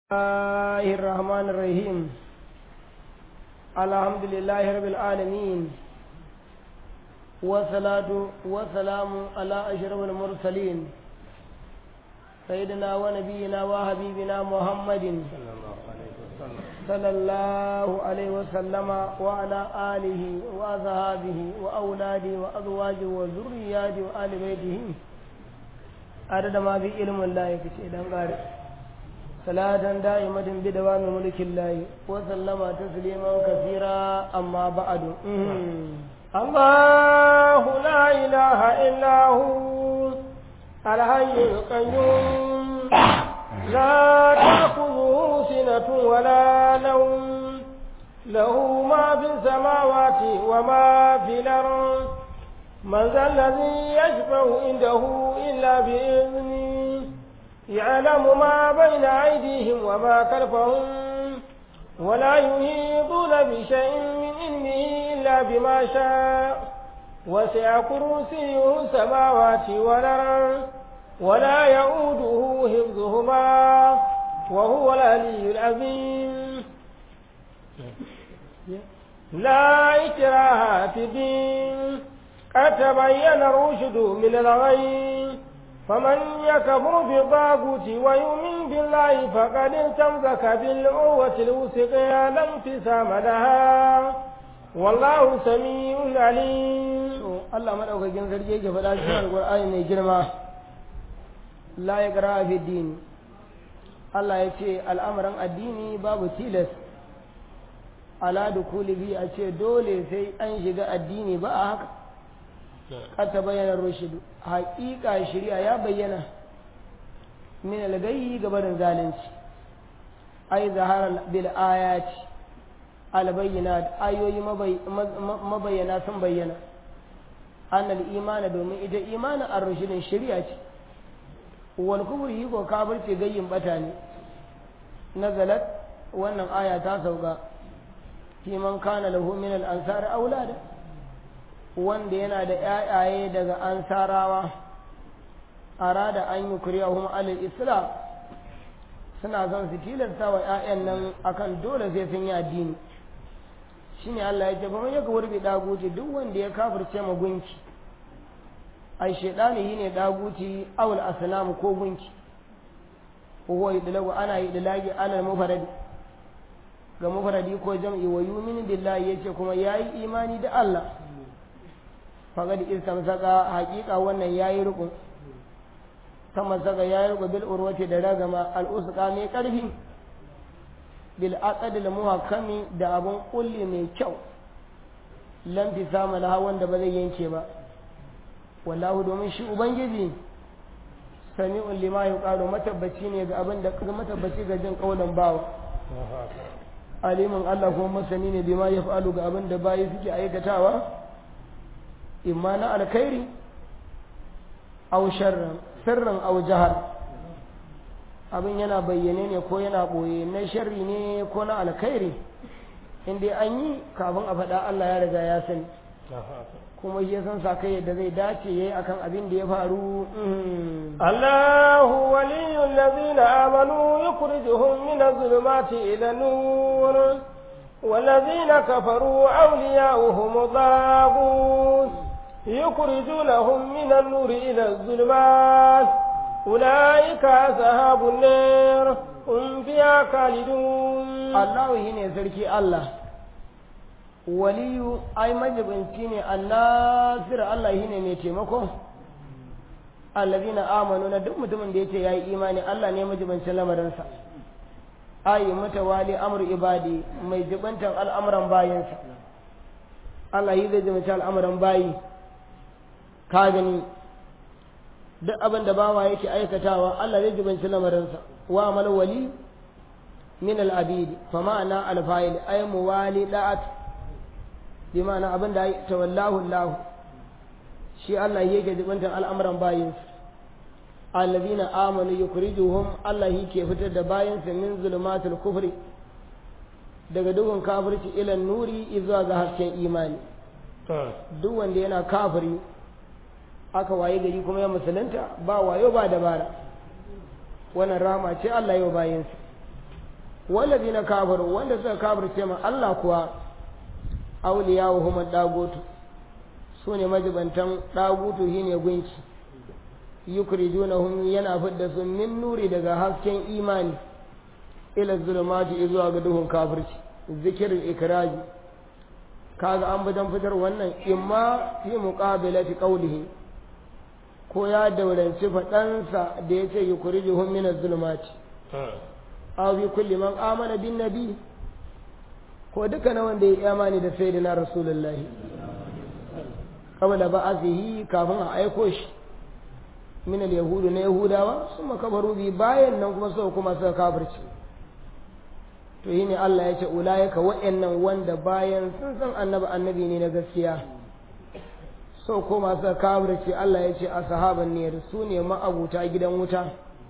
الله الرحمن الرحيم الحمد لله رب العالمين والصلاة والسلام على أشرف المرسلين سيدنا ونبينا وحبيبنا محمد صلى الله عليه وسلم وعلى آله وأصحابه وأولاده وأزواجه وذرياته وآل بيته عدد ما في علم الله يكشف قارئ صلاة دائمة بدوام ملك الله وسلم تسليما كثيرا أما بعد الله لا إله إلا هو الحي القيوم لا تأخذه سنة ولا نوم له ما في السماوات وما في الأرض من ذا الذي يشفع عنده إلا بإذنه يعلم ما بين أيديهم وما خلفهم ولا يحيطون بشيء من علمه إلا بما شاء وسع كرسيه السماوات والأرض ولا يؤوده حفظهما وهو العلي العظيم لا إكراه في الدين قد تبين الرشد من الغي فمن يكفر بالطاغوت ويؤمن بالله فقد استمسك بالعروة الوثقى لا انفصام لها والله سميع عليم الله madaukakin sarki yake faɗa cikin alƙur'ani mai girma la ya fi dini Allah ya ce al'amuran addini babu tilas ala dukuli bi a ce dole sai an shiga addini ba a haka قد تبين الرشد حقيقة شريعة يا بينا من الغي قبل ذلك أي ظهر بالآيات البينات أيوي مبينا ثم بينا أن الإيمان دوم إذا إيمان الرشد الشريعة والكفر يكو كافر تغيين بتاني نزلت وأن آية تاسوغا في من كان له من الأنصار أولادا wanda yana da ‘ya'yaye daga ansarawa a rada an yi kuriyahun alil islam suna son su tilasta wa ‘ya'yan nan akan dole sai sun yi addini shi ne Allah ya ce ba ya wurbi daguti duk wanda ya kafirce ma gunki ai shaidani yi ne daguti awul asnamu ko gunki huwa idlagu ana idlagi alal mufaradi ga mufaradi ko jam'i wa yumin billahi yace kuma yayi imani da Allah faqad istamsaka haqiqa wannan yayi rukun kama saka yayi rukun bil urwati da ragama al usqa mai karfi bil aqd al muhakkami da abun kulli mai kyau lam tisama laha wanda ba zai yanke ba wallahu domin shi ubangiji sami'un lima yuqalu matabbaci ne ga abin da matabbaci ga jin kaulan bawa alimin Allah kuma masani ne bima yaf'alu ga abin da bayi suke aikatawa imma na alkhairi aw sharran sirran aw jahar abin yana bayyane ne ko yana boye na sharri ne ko na alkhairi in dai an yi kafin a faɗa Allah ya riga ya sani kuma shi ya san sa kai yadda zai dace yayi akan abin da ya faru Allahu waliyul ladina amanu yukhrijuhum min adh-dhulumati ila nur والذين كفروا أولياؤهم الطاغوت يخرجونهم من النور إلى الظلمات أولئك أصحاب النار هم فيها خالدون الله هنا سركي الله ولي أي مجب انتيني الناصر الله هنا نيتمكم الذين آمنوا ندم متمن ديتي يا إيماني الله نيمجب انسلام رنسا ayi mutawali amru ibadi mai jibantan al'amuran bayansa Allah yi zai jimata al'amuran bayi ka gani duk abin da bawa yake aikatawa Allah zai jibanci lamarinsa wa amal wali min al'abidi fa ma'ana alfa'il ay muwali da'at bi ma'ana abin da tawallahu Allah shi Allah yake jibantan al'amuran bayinsa allazina amanu yukhrijuhum Allah yake fitar da bayansa min zulumatul kufri daga duhun kafirci ila nuri zuwa ga hasken imani duk wanda yana kafiri aka waye gari kuma ya musulunta ba wayo ba dabara wannan rama ce Allah yau bayansa wallazi na kafiru wanda suka kafirce ma Allah kuwa auliya wa huma dagutu su ne majibantan dagutu shine gunki yukrijunahum yana fidda su min nuri daga hasken imani ila zulumati zuwa ga duhun kafirci zikirin ikraji kaga an bidan fitar wannan imma fi muqabilati qawlihi ko ya dauranci faɗansa da ya ce yukrijuhum min az-zulumati aw bi kulli man amana bin nabi ko duka na wanda ya imani da sayyidina rasulullahi qabla ba'athihi kafin a aiko shi min al-yahudu na yahudawa sun makabaru bi bayan nan kuma suka kuma suka kafirci to yi ne Allah ya ce ulayaka wa'annan wanda bayan sun san annabi annabi ne na gaskiya so ko masu kafirci Allah ya ce a sahaban ne su ne ma'abuta gidan wuta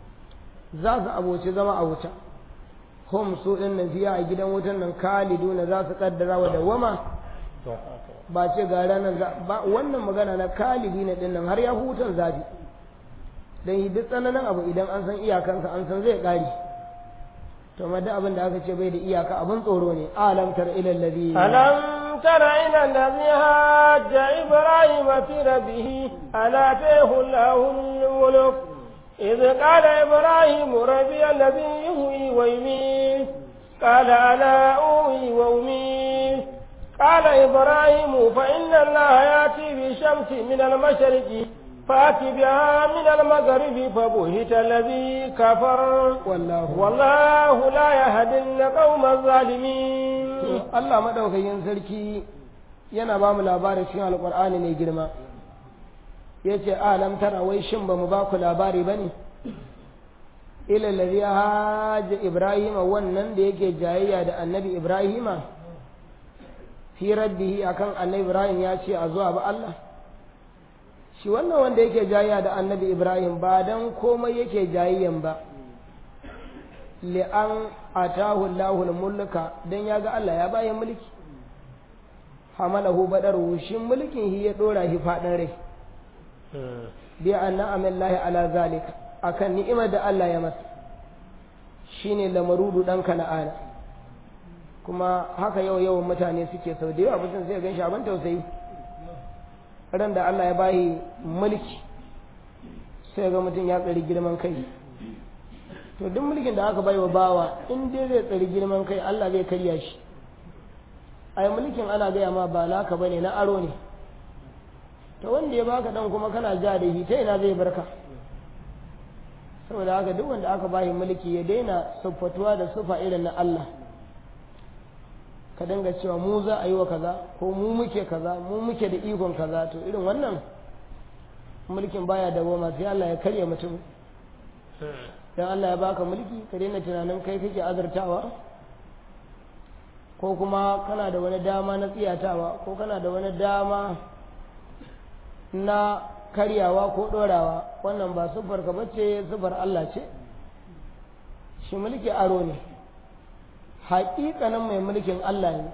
za su aboci zama a wuta hum su din nan fiya a gidan wutan nan kaliduna za su kaddara wa dawama ba ce ga ranar ba wannan magana na kalidi na din nan har ya hutan zafi dan duk tsananin abu idan an san iyakansa an san zai kare to ma duk abin da aka ce bai da iyaka abin tsoro ne alam tar ila allazi alam tara ila allazi hajja ibrahim fi rabbih ala tahu lahu mulk إذ قال إبراهيم ربي الذي يهوي ويميت قال أنا أوي وأميت قال إبراهيم فإن الله يأتي بالشمس من المشرق فأت بها من المغرب فبهت الذي كفر والله والله لا يهدي القوم الظالمين Allah madaukakin sarki yana ba mu labarin cikin alkur'ani mai girma ya ce alam tara wai shin ba mu ba ku labari ba ne ila ladhi haja ibrahima wannan da yake jayayya da annabi ibrahima fi rabbihi akan annabi ibrahim ya ce a zuwa ba Allah shi wannan wanda yake jayayya da annabi ibrahim ba dan komai yake jayayyan ba li'an atahu Allahul mulka dan ya ga Allah ya bayan mulki hamalahu badaru shi mulkin shi ya dora shi fadin rai bi anna amallahi ala zalika akan ni'imar da Allah ya masa shine lamarudu dan kana'ana kuma haka yau yawan mutane suke sau da yawa mutum sai gan shi abin tausayi ran da Allah ya bayi mulki sai ga mutum ya tsari girman kai to duk mulkin da aka bai wa bawa in dai zai tsari girman kai Allah zai karya shi ai mulkin ana gaya ma ba naka bane na aro ne to wanda ya baka dan kuma kana ja da shi ta ina zai barka saboda haka duk wanda aka bayi mulki ya daina siffatuwa da sufa irin na Allah ka dinga cewa mu za a yi wa kaza ko mu muke kaza mu muke da ikon kaza to irin wannan mulkin baya da goma sai Allah ya karya mutum dan Allah ya baka mulki ka daina tunanin kai kake azurtawa ko kuma kana da wani dama na tsiyatawa ko kana da wani dama na karyawa ko dorawa wannan ba sufar ka bace sufar Allah ce shi mulki aro ne haƙiƙanin mai mulkin Allah ne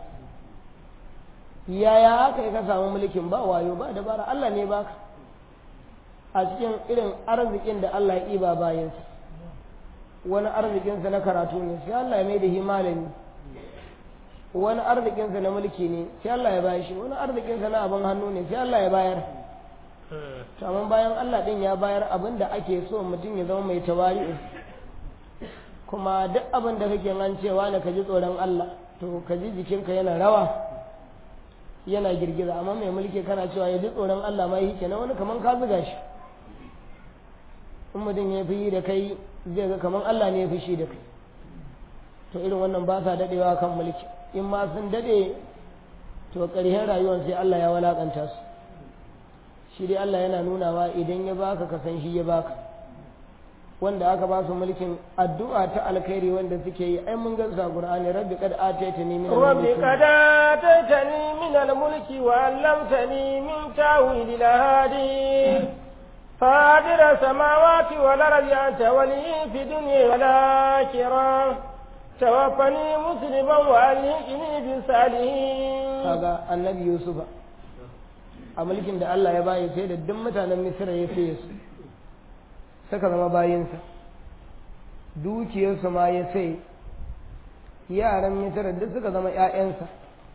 yaya haka ka samu mulkin ba wayo ba dabara Allah ne baka a cikin irin arzikin da Allah ya iba bayansa wani arzikinsa na karatu ne sai Allah ya mai da malami wani arzikinsa na mulki ne sai Allah ya bayar shi wani arzikinsa na abin hannu ne sai Allah ya bayar amma bayan Allah din ya bayar abin da ake so mutum ya zama mai tawari'u kuma duk abin da kake an cewa ne ka ji tsoron Allah to ka ji jikinka yana rawa yana girgiza amma mai mulki kana cewa ya ji tsoron Allah ma yake na wani kaman ka zuga shi in mutum ya fi da kai zai ga kaman Allah ne ya fi shi da kai to irin wannan ba sa dadewa kan mulki in ma sun dade to ƙarshen rayuwar sai Allah ya walakanta su shi dai Allah yana nunawa idan ya baka ka san shi ya baka wanda aka ba su mulkin addu'a ta alkhairi wanda suke yi ai mun ga sa Qur'ani rabbi qad ataitani min rabbi qad ataitani min al-mulki wa 'allamtani min ta'wil al-hadith فاطر السماوات والأرض أنت ولي في الدنيا والآخرة توفني مسلما وألحقني بالصالحين هذا النبي يوسف a mulkin da Allah ya bayi sai da duk mutanen Misra ya saye su suka zama bayinsa dukiyarsu ma ya sai yaran misra duk suka zama ƴaƴansa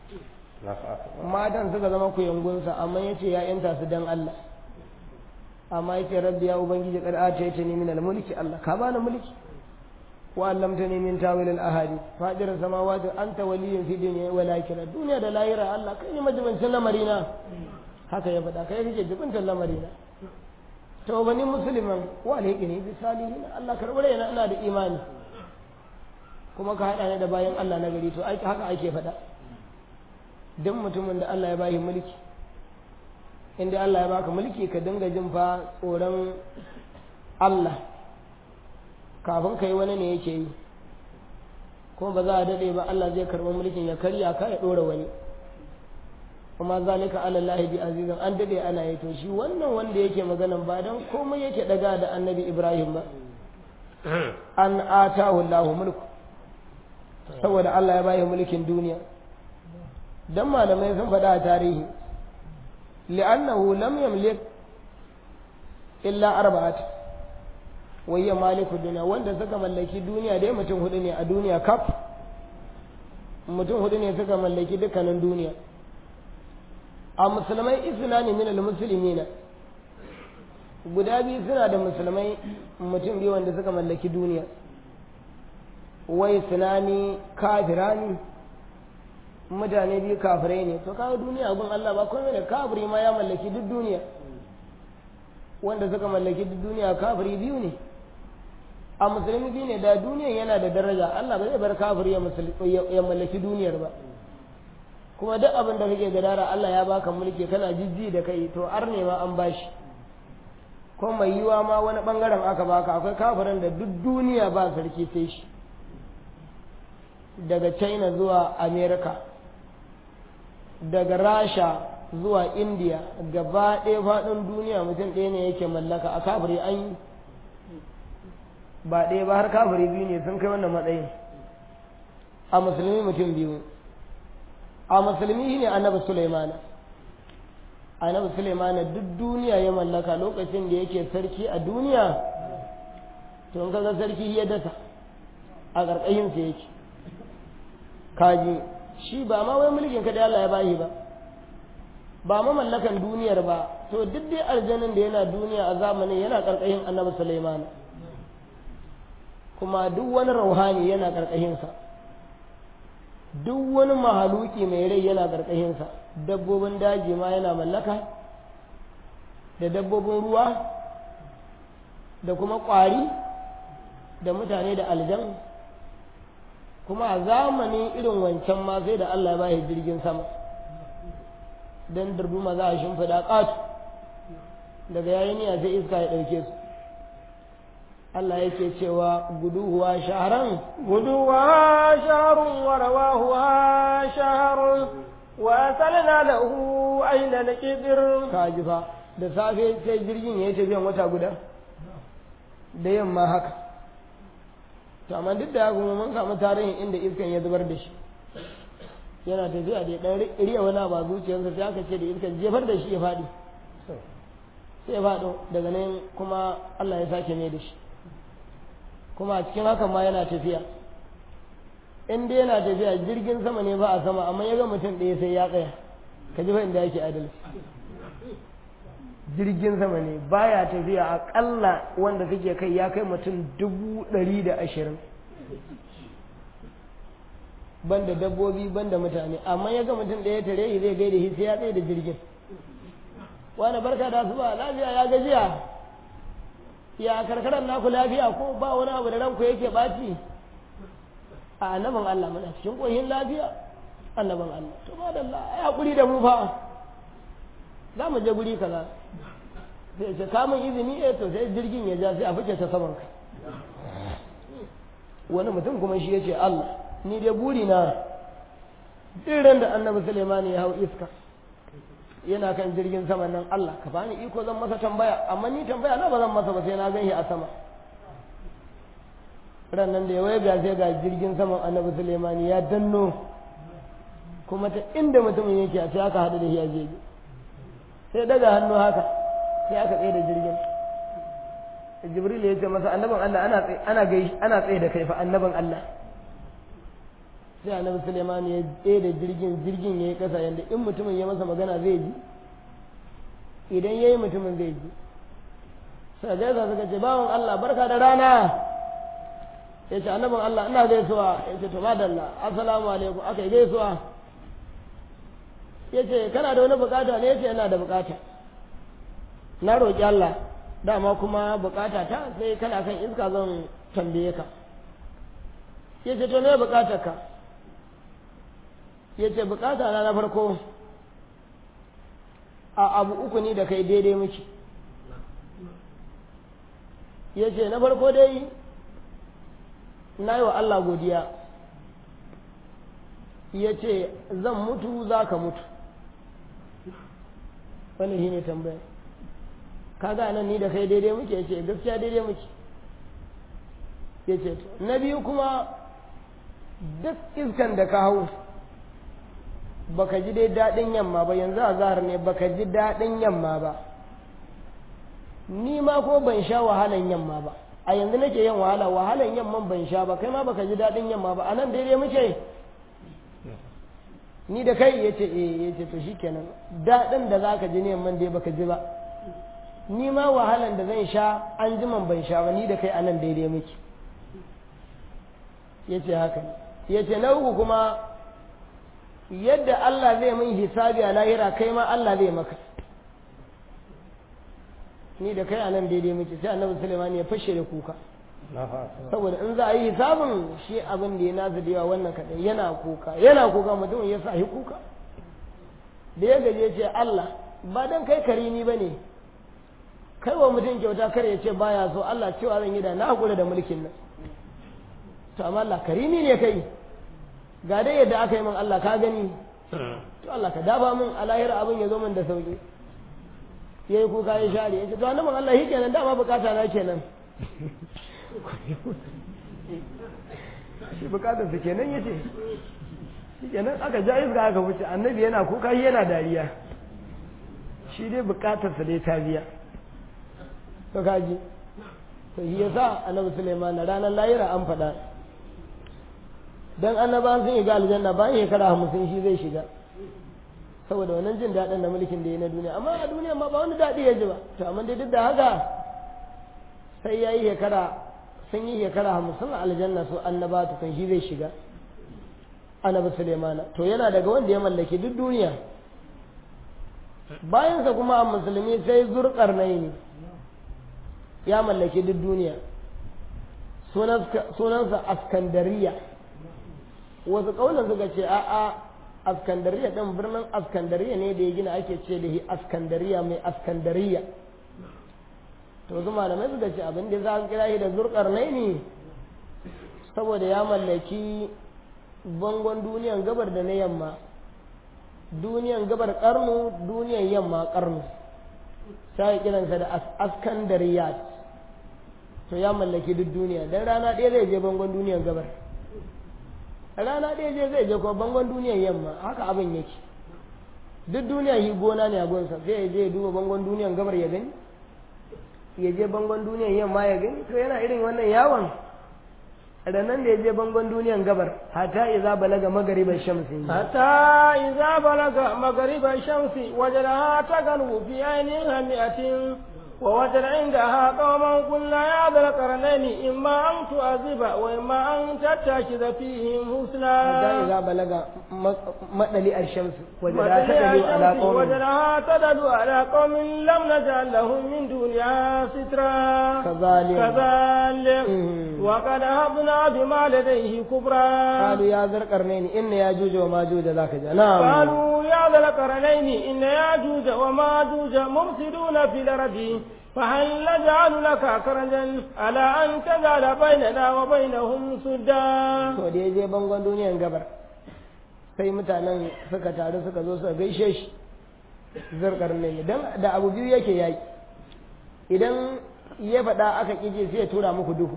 matan suka zama kuyangunsa amma yace ƴaƴanta su dan Allah amma yace rabbi ya ubangiji kad ataita ni min al-mulki Allah ka bani mulki wa allamtani min tawil al-ahadith fadir samawati anta waliyyun fi dunya wal akhirah duniya da lahira Allah kai ne majibancin lamarina haka ya faɗa kai kake jibintar lamarina to bani musulman wa alhaqini bi salihin Allah karbare ina ina da imani kuma ka hada ni da bayan Allah na gari to aiki haka ake faɗa duk mutumin da Allah ya bashi mulki inda Allah ya baka mulki ka dinga jin fa tsoron Allah kafin kai wani ne yake yi kuma ba za a daɗe ba Allah zai karɓi mulkin ya karya ka ya ɗora wani kuma zalika ala lahi bi azizan an daɗe ana yi to shi wannan wanda yake maganan ba dan komai yake daga da annabi Ibrahim ba an atahu Allahu mulku saboda Allah ya bayi mulkin duniya dan malamai sun faɗa a tarihi li'annahu lam yamlik illa arba'at wayya maliku duniya wanda suka mallaki duniya dai mutum hudu ne a duniya kaf mutum hudu ne suka mallaki dukkanin duniya a musulmai isna ne min almuslimina guda biyu suna da musulmai mutum biyu wanda suka mallaki duniya wai sunani kafirani mutane biyu kafirai ne to kawo duniya gun Allah ba komai da kafiri ma ya mallaki duk duniya wanda suka mallaki duk duniya kafiri biyu ne a musulmi biyu ne da duniyan yana da daraja Allah ba zai bar kafiri ya mallaki duniyar ba kuma duk abin da kake gadara Allah ya baka mulki kana jijji da kai to ar ne ma an bashi ko mai yiwa ma wani bangaren aka baka akwai kafirin da duk duniya ba sarki sai shi daga china zuwa america daga rasha zuwa india gaba ɗaya faɗin duniya mutum ɗaya ne yake mallaka a kafiri an yi ba ɗaya ba har kafiri biyu ne sun kai wannan matsayin a musulmi mutum biyu a musulmi ne annabi sulaimana annabi sulaimana duk duniya ya mallaka lokacin da yake sarki a duniya to in kaga sarki ya dasa a ƙarƙashinsa yake kaji shi ba ma wai mulkin ka da Allah ya bashi ba ba ma mallakan duniyar ba to duk dai aljanin da yana duniya a zamanin yana ƙarƙashin annabi sulaimana kuma duk wani rauhani yana ƙarƙashinsa duk wani mahaluki mai rai yana ƙarƙashinsa dabbobin daji ma yana mallaka da dabbobin ruwa da kuma ƙwari da mutane da aljan kuma a zamanin irin wancan ma sai da Allah ya bashi jirgin sama don darduma za a shimfiɗa ƙatu daga yayin niyya sai iska ya ɗauke su Allah yake cewa guduwa shaharan guduwa shaharun wa rawahuwa shaharun wa asalna lahu aina naqidir kaji fa da safe sai jirgin ya yi tafiyan wata guda da yamma haka to amma duk da haka mun samu tarihin inda iskan ya zubar da shi yana tafiya da dan riya wani ba zuciyarsa sai aka ce da iskan jefar da shi ya faɗi sai ya faɗo daga nan kuma Allah ya sake mai da shi kuma a cikin hakan ma yana tafiya in dai yana tafiya jirgin sama ne ba a sama amma ya ga mutum ɗaya sai ya tsaya ka ji fa inda yake adalci jirgin sama ne baya tafiya aƙalla wanda kake kai ya kai mutum dubu ɗari da ashirin banda dabbobi banda mutane amma ya ga mutum ɗaya tare shi zai gaida shi sai ya tsaye da jirgin wani barka da asuba lafiya ya gajiya ya karkarar naku lafiya ko ba wani abu da ranku yake ɓaci a annabin Allah muna cikin ƙoyin lafiya annabin Allah to ba da Allah ya haƙuri da mu fa za mu je guri kaza sai ce kamun izini eh to sai jirgin ya ja sai a fice ta saman ka wani mutum kuma shi ya ce Allah ni dai buri na irin da annabi Suleiman ya hau iska yana kan jirgin sama nan Allah ka bani iko zan masa tambaya amma ni tambaya na ba zan masa ba sai na gan shi a sama ran nan da ya waiga sai ga jirgin saman annabi Suleiman ya danno kuma ta inda mutumin yake a sai aka haɗu da shi a jeji sai daga hannu haka sai aka tsaye da jirgin jibril ya ce masa annabin Allah ana tsaye ana gai ana tsaye da kai fa annabin Allah sai annabi suleiman ya tsaye da jirgin jirgin ya yi ƙasa yadda in mutumin ya masa magana zai ji idan ya yi mutumin zai ji sai gaisa suka ce bawan allah barka da rana ya ce annabin allah ina gaisuwa ya ce to madalla assalamu alaikum aka yi gaisuwa ya ce kana da wani bukata ne ya ce yana da bukata na roƙi allah dama kuma bukata ta sai kana kan iska zan tambaye ka ya ce to me bukatar ka ya ce bukata na na farko a abu uku ni da kai daidai muke ya ce na farko dai na yi wa Allah godiya ya ce zan mutu za ka mutu wani shi ne tambaya kaga nan ni da kai daidai muke ya ce gaskiya daidai muke ya ce na biyu kuma duk iskan da ka hau baka ji dai daɗin yamma ba yanzu a zahar ne baka ji daɗin yamma ba ni ma ko ban sha wahalan yamma ba a yanzu nake yin wahala wahalan yamman ban sha ba kai ma baka ji daɗin yamma ba a nan daidai muke ni da kai ya ce eh ya ce to shikenan daɗin da za ka ji ne yamman dai baka ji ba ni ma wahalan da zan sha an jiman ban sha ba ni da kai a nan daidai muke ya ce haka ya ce na uku kuma yadda Allah zai min hisabi a lahira kai ma Allah zai maka ni da kai a nan daidai muke sai annabi Sulaiman ya fashe da kuka saboda in za a yi hisabin shi abin da ya nasu da yawa wannan kaɗai yana kuka yana kuka mutum ya sa kuka da ya gaje ce Allah ba dan kai karimi ba ne kai wa mutum kyauta kar ya ce baya so Allah cewa zan yi da na hakura da mulkin nan to amma Allah karimi ne kai ga dai yadda aka yi min Allah ka gani to Allah ka daba min a lahira abin ya zo min da sauki yayi kuka ya share ya ce to annabi Allah shi kenan dama bukata na kenan shi bukatar su kenan yace shi kenan aka ja iska aka wuce annabi yana kuka shi yana dariya shi dai bukatar sa dai ta biya to kaji to shi yasa annabi Sulaiman ranar lahira an faɗa dan annabawan sun shiga aljanna bayan shekara hamsin shi zai shiga saboda wannan jin daɗin da mulkin da ya na duniya amma a duniya ma ba wani daɗi ya ji ba to amma dai duk da haka sai ya yi shekara sun yi shekara hamsin a aljanna su annaba to kan shi zai shiga annabi sulaimana to yana daga wanda ya mallaki duk duniya bayansa kuma a musulmi sai zurƙar ne ya mallaki duk duniya sunansa askandariya wasu ƙaunar suka ce a'a askandariya ɗin birnin askandariya ne da ya gina ake ce da shi askandariya mai askandariya to su malamai suka ce abin da za a kira shi da zurkar ne saboda ya mallaki bangon duniyan gabar da na yamma duniyan gabar karnu duniyan yamma karnu sai kiransa da askandariya to ya mallaki duk duniya dan rana ɗaya zai je bangon duniyan gabar rana ɗaya je zai je kuma bangon duniyan yamma haka abin yake duk duniya yi gona ne a gonsa sai ya je duba bangon duniyan gabar ya gani ya je bangon duniyan yamma ya gani to yana irin wannan yawon ranan da ya je bangon duniyan gabar hata iza balaga magariban shamsi hata iza balaga magariban shamsi wajadaha tagalu fi ainihin hamiatin ووجد عندها قوما قلنا يا ذا القرنين إما أن تعذب وإما أن تتخذ فيهم حسنا حتى إذا بلغ مطلع الشمس وجدها تدل على قوم وجدها تدل على قوم لم نجعل لهم من دونها سترا كذلك كذلك وقد هبنا بما لديه كبرا قالوا يا ذا القرنين إن ياجوج وماجوج ذاك نعم قالوا يا ذا القرنين إن ياجوج وماجوج مفسدون في الأرض فهل نجعل لك كرجا على أن تجعل بيننا وبينهم سدا to da ya je bangon duniyan gabar sai mutanen suka taru suka zo suka gaishe shi zurkar ne dan da abu biyu yake yaki idan ya faɗa aka kije sai ya tura muku duhu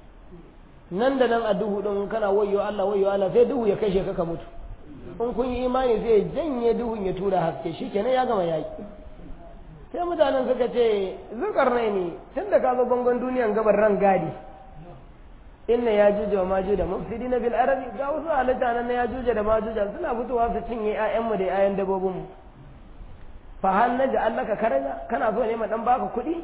nan da nan a duhu din kana wayyo Allah wayyo Allah sai duhu ya kashe ka ka mutu in kun yi imani zai janye duhun ya tura haske shikenan ya gama yaki sai mutanen suka ce zurkar ne tun da ka zo bangon duniyan gabar ran gadi inna ya juje wa majuj da mufsidina bil arabi ga wasu halitta nan na ya juje da majuj suna fitowa su cinye ƴaƴan mu da ƴaƴan dabbobin mu fa hal naj'alaka karaja kana so ne ma dan baka kuɗi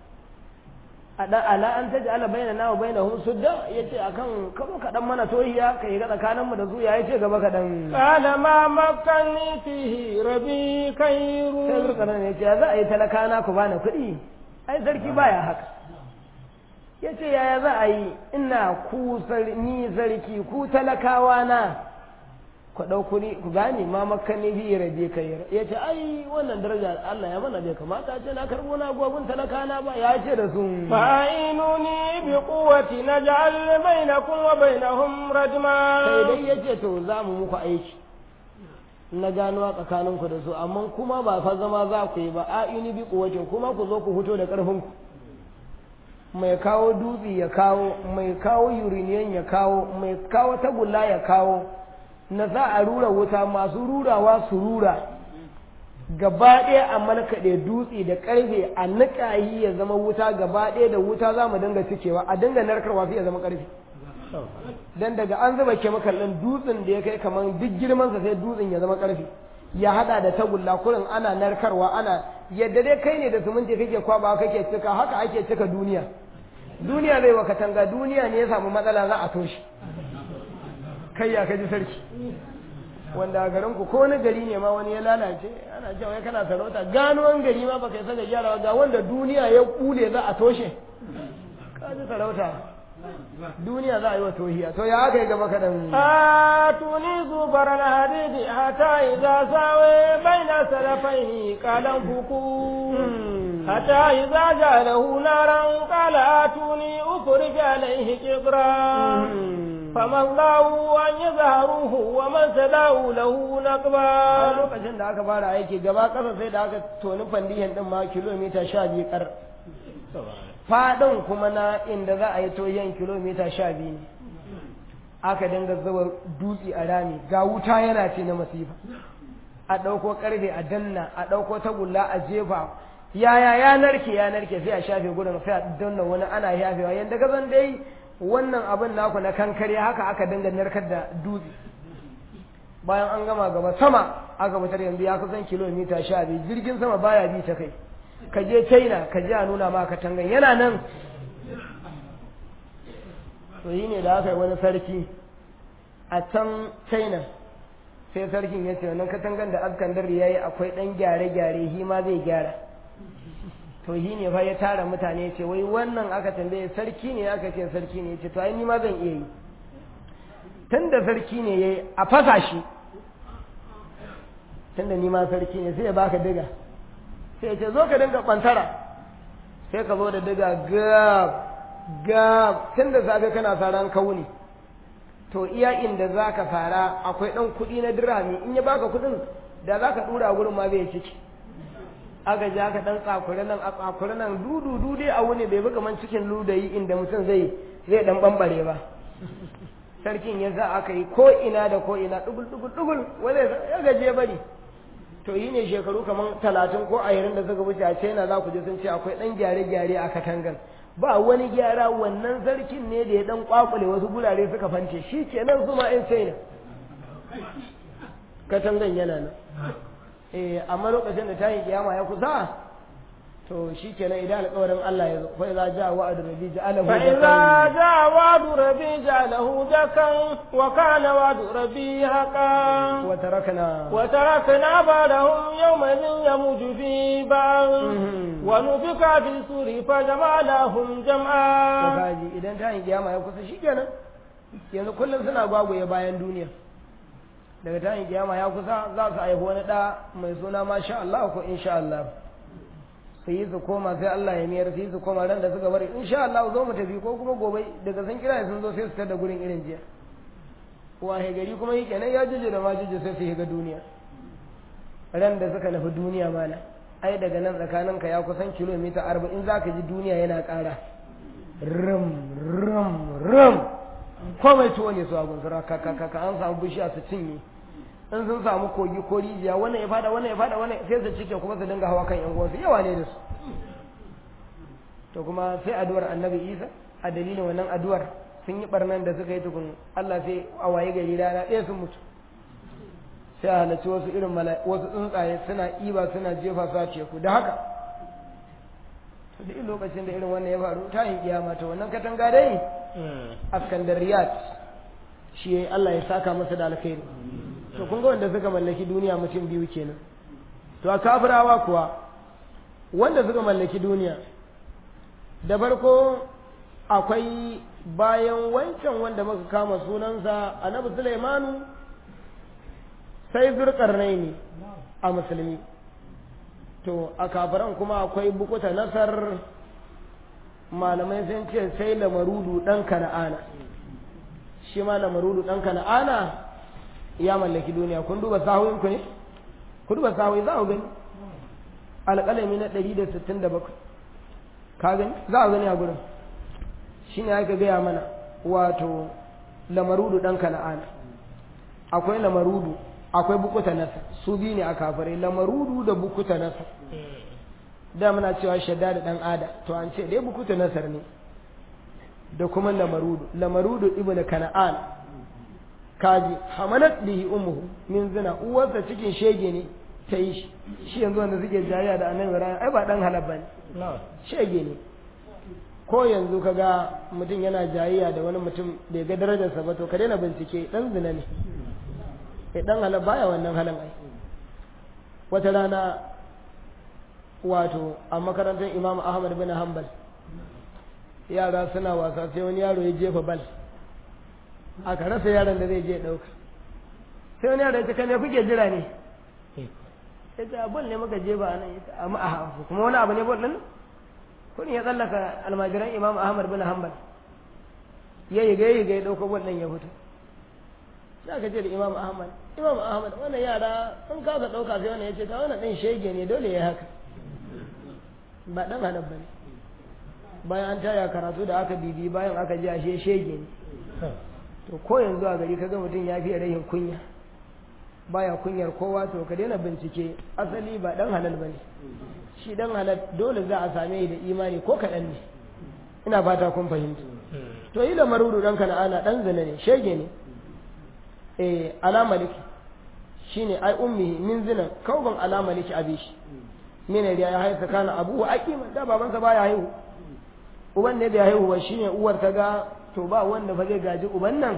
a dan ala an taj'ala bainana wa bainahum sudda yace akan kabo ka dan mana tohiya kai ga tsakanin mu da su ya yace gaba ka dan قال ما مكني فيه ربي خير sai zurkanan ya ce za a yi talakana ku bani kuɗi ai sarki baya haka ya ce yaya za a yi ina ku ni sarki ku talakawa na ku ɗau kuɗi ku gane ma makani bi rabe kai ya ce ai wannan daraja Allah ya mana bai kamata ce na karɓo na gogun talakana ba ya ce da su فأعينوني بقوة نجعل بينكم وبينهم ردما sai dai ya ce to za mu muku aiki na gano tsakaninku da su amma kuma ba fa zama za ku yi ba a ini bi kuwacin kuma ku zo ku fito da ƙarfinku mai kawo dutse ya kawo mai kawo uriniyan ya kawo mai kawo tagulla ya kawo na za a rura wuta masu rurawa su rura gaba ɗaya a malkaɗe dutse da ƙarfe a niƙayi ya zama wuta gaba ɗaya da wuta za mu dinga cikewa a dinga narkarwa sai ya zama ƙarfe dan daga an zuba kemakal ɗin dutsen da ya kai kamar duk girmansa sai dutsen ya zama ƙarfe ya hada da tagulla kurin ana narkarwa ana yadda dai kai ne da suminti kake kwaba kake cika haka ake cika duniya duniya zai wa katanga duniya ne ya samu matsala za a toshe kai ya kaji sarki wanda a garin ku ko wani gari ne ma wani ya lalace ana cewa wai kana sarauta gano wani gari ma baka saka gyarawa ga wanda duniya ya kule za a toshe kaji sarauta duniya za a yi wa tohiya to ya aka yi gaba kaɗan آتوني زبر الحديد حتى إذا ساوي بين سلفيه قال انفقوا حتى إذا جعله نارا قال آتوني أفرج عليه قطرا فما الله أن يظهروه ومن سداه له a نقبا lokacin da aka fara aiki gaba ƙasa sai da aka toni fandiyan ɗin ma kilomita sha biyu ƙar faɗin kuma na inda za a yi toyen kilomita sha biyu ne aka dinga zuba dutse a rami ga wuta yana ce na masifa a ɗauko ƙarfe a danna a ɗauko tagulla a jefa yaya ya narke ya narke sai a shafe gudun sai a danna wani ana yafewa yadda ka san dai wannan abin naku na kankare haka aka dinga narkar da dutse bayan an gama gaba sama aka fitar yanzu ya kusan kilomita sha biyu jirgin sama baya bi ta kai ka je china ka je a nuna ma katangan yana nan to yi ne da aka yi wani sarki a can china sai sarkin ya ce wannan katangan da askandar ya yi akwai ɗan gyare-gyare shi ma zai gyara to shi ne fa ya tara mutane ce wai wannan aka tambaye sarki ne aka ce sarki ne ce to ai ni ma zan iya yi tun da sarki ne ya yi a fasa shi tun da ni ma sarki ne sai ya baka diga sai ya ce zo ka dinga kwantara sai ka zo da diga gab gab tun da safe kana saran kauni to iya inda za ka fara akwai ɗan kuɗi na dirhami in ya baka kuɗin da za ka ɗura gurin ma bai ciki aka ja ka ɗan tsakuri nan a tsakuri nan dudu dudu a wuni bai buga man cikin ludayi inda mutum zai zai ɗan ɓamɓare ba sarkin ya za aka yi ko ina da ko ina ɗugul ɗugul ɗugul wanda ya gaje bari to yi ne shekaru kamar talatin ko ashirin da suka wuce a china za ku je sun ce akwai ɗan gyare-gyare a katangan ba wani gyara wannan sarkin ne da ya ɗan kwakule wasu gurare suka fance shi kenan su ma 'yan china katangan yana nan eh amma lokacin da tayin kiyama ya kusa to shi kenan idan alƙawarin Allah ya zo fa idza jaa wa'du rabbi ja'alahu فإذا جاء وعد ربي جعله دكا وكان وعد ربي حقا wa tarakna وتركنا بعدهم يومئذ يموج في بعض Mhm. ونفخ في السور فجمعناهم to جمعا kaji idan tayin kiyama ya kusa shi kenan yanzu kullum suna gwagwaye bayan duniya daga tayin kiyama ya kusa za su haifi wani ɗa mai suna masha Allah ko insha Allah su yi su koma sai Allah ya miyar su yi su koma ran da suka bari insha Allah zo mu tafi ko kuma gobe daga sun kira sun zo sai su tada gurin irin jiya wahe gari kuma yi kenan ya juje da ma juje sai su shiga duniya ran da suka nufi duniya mana ai daga nan tsakaninka ya kusan kilomita arba'in za ka ji duniya yana ƙara rum rum rum komai tuwo ne su a gunsura ka ka ka ka an samu bishiya su cinye in sun samu kogi ko rijiya wannan ya fada wannan ya fada wannan sai su cike kuma su dinga hawa kan yan uwansu yawa ne da su to kuma sai addu'ar annabi isa a dalilin wannan addu'ar sun yi barnan da suka yi tukun Allah sai a waye gari rana ɗaya sun mutu sai a halarci wasu irin wasu tsuntsaye suna iba suna jefa su a teku da haka to duk lokacin da irin wannan ya faru ta yin kiyama to wannan katanga dai askandariyat shi yayi Allah ya saka masa da alkhairi to kun ga wanda suka mallaki duniya mutum biyu kenan to a kafirawa kuwa wanda suka mallaki duniya da farko akwai bayan wancan wanda muka kama sunansa annabi Sulaimanu sai zurkarnai ne a musulmi to a kafiran kuma akwai bukuta nasar malamai sun ce sai lamarudu ɗan kana'ana shi ma lamarudu ɗan kana'ana ya mallaki duniya kun duba sahuyin ku ne ku duba sahuyi za ku gani alƙalami na 167 ka gani za a gani a gurin shi ne aka gaya mana wato lamarudu ɗan kana'ana akwai lamarudu akwai bukuta nasa su biyu ne a kafirai lamarudu da bukuta nasa da muna cewa shadda da ɗan ada to an ce dai bukuta nasar ne da kuma lamarudu lamarudu ibn kana'an kaji hamalat bihi ummuhu min zina uwarsa cikin shege ne ta yi shi shi yanzu wanda suke jayya da annabi ibrahim ai ba dan halal bane shege ne ko yanzu kaga mutum yana jayayya da wani mutum bai ga darajarsa ba to ka daina bincike dan zina ne eh dan halal baya wannan halin ai wata rana wato a makarantar imam ahmad bin hanbal yara suna wasa sai wani yaro ya jefa bal aka rasa yaron da zai je ɗauka sai wani yaro ya ce kame kuke jira ne ya ce abin ne muka jefa a nan ya ce amma a hafu kuma wani abu ne bol ɗin kudin ya tsallaka almajiran imam ahmad bin hanbal ya yi gai gai ɗauko bol ɗin ya fito za ka ce da imam ahmad imam ahmad wannan yara sun kasa ɗauka sai wannan ya ce ta wannan ɗin shege ne dole ya haka ba ɗan halal ba ne bayan an taya karatu da aka bibi bayan aka ji ashe shege ne to ko yanzu a gari kaga mutum ya fiye rahin kunya baya kunyar kowa to ka daina bincike asali ba dan halal bane shi dan halal dole za a same da imani ko kaɗan ne ina fata kun fahimta to yi da maruru dan kana'ana dan zina ne shege ne eh ala maliki shine ai ummi min zina kauban ala maliki abishi mene da ya haifa kana abu aqima da babansa baya haihu uban ne bai haihu ba shine uwar ta ga to ba wanda fa zai gaji uban nan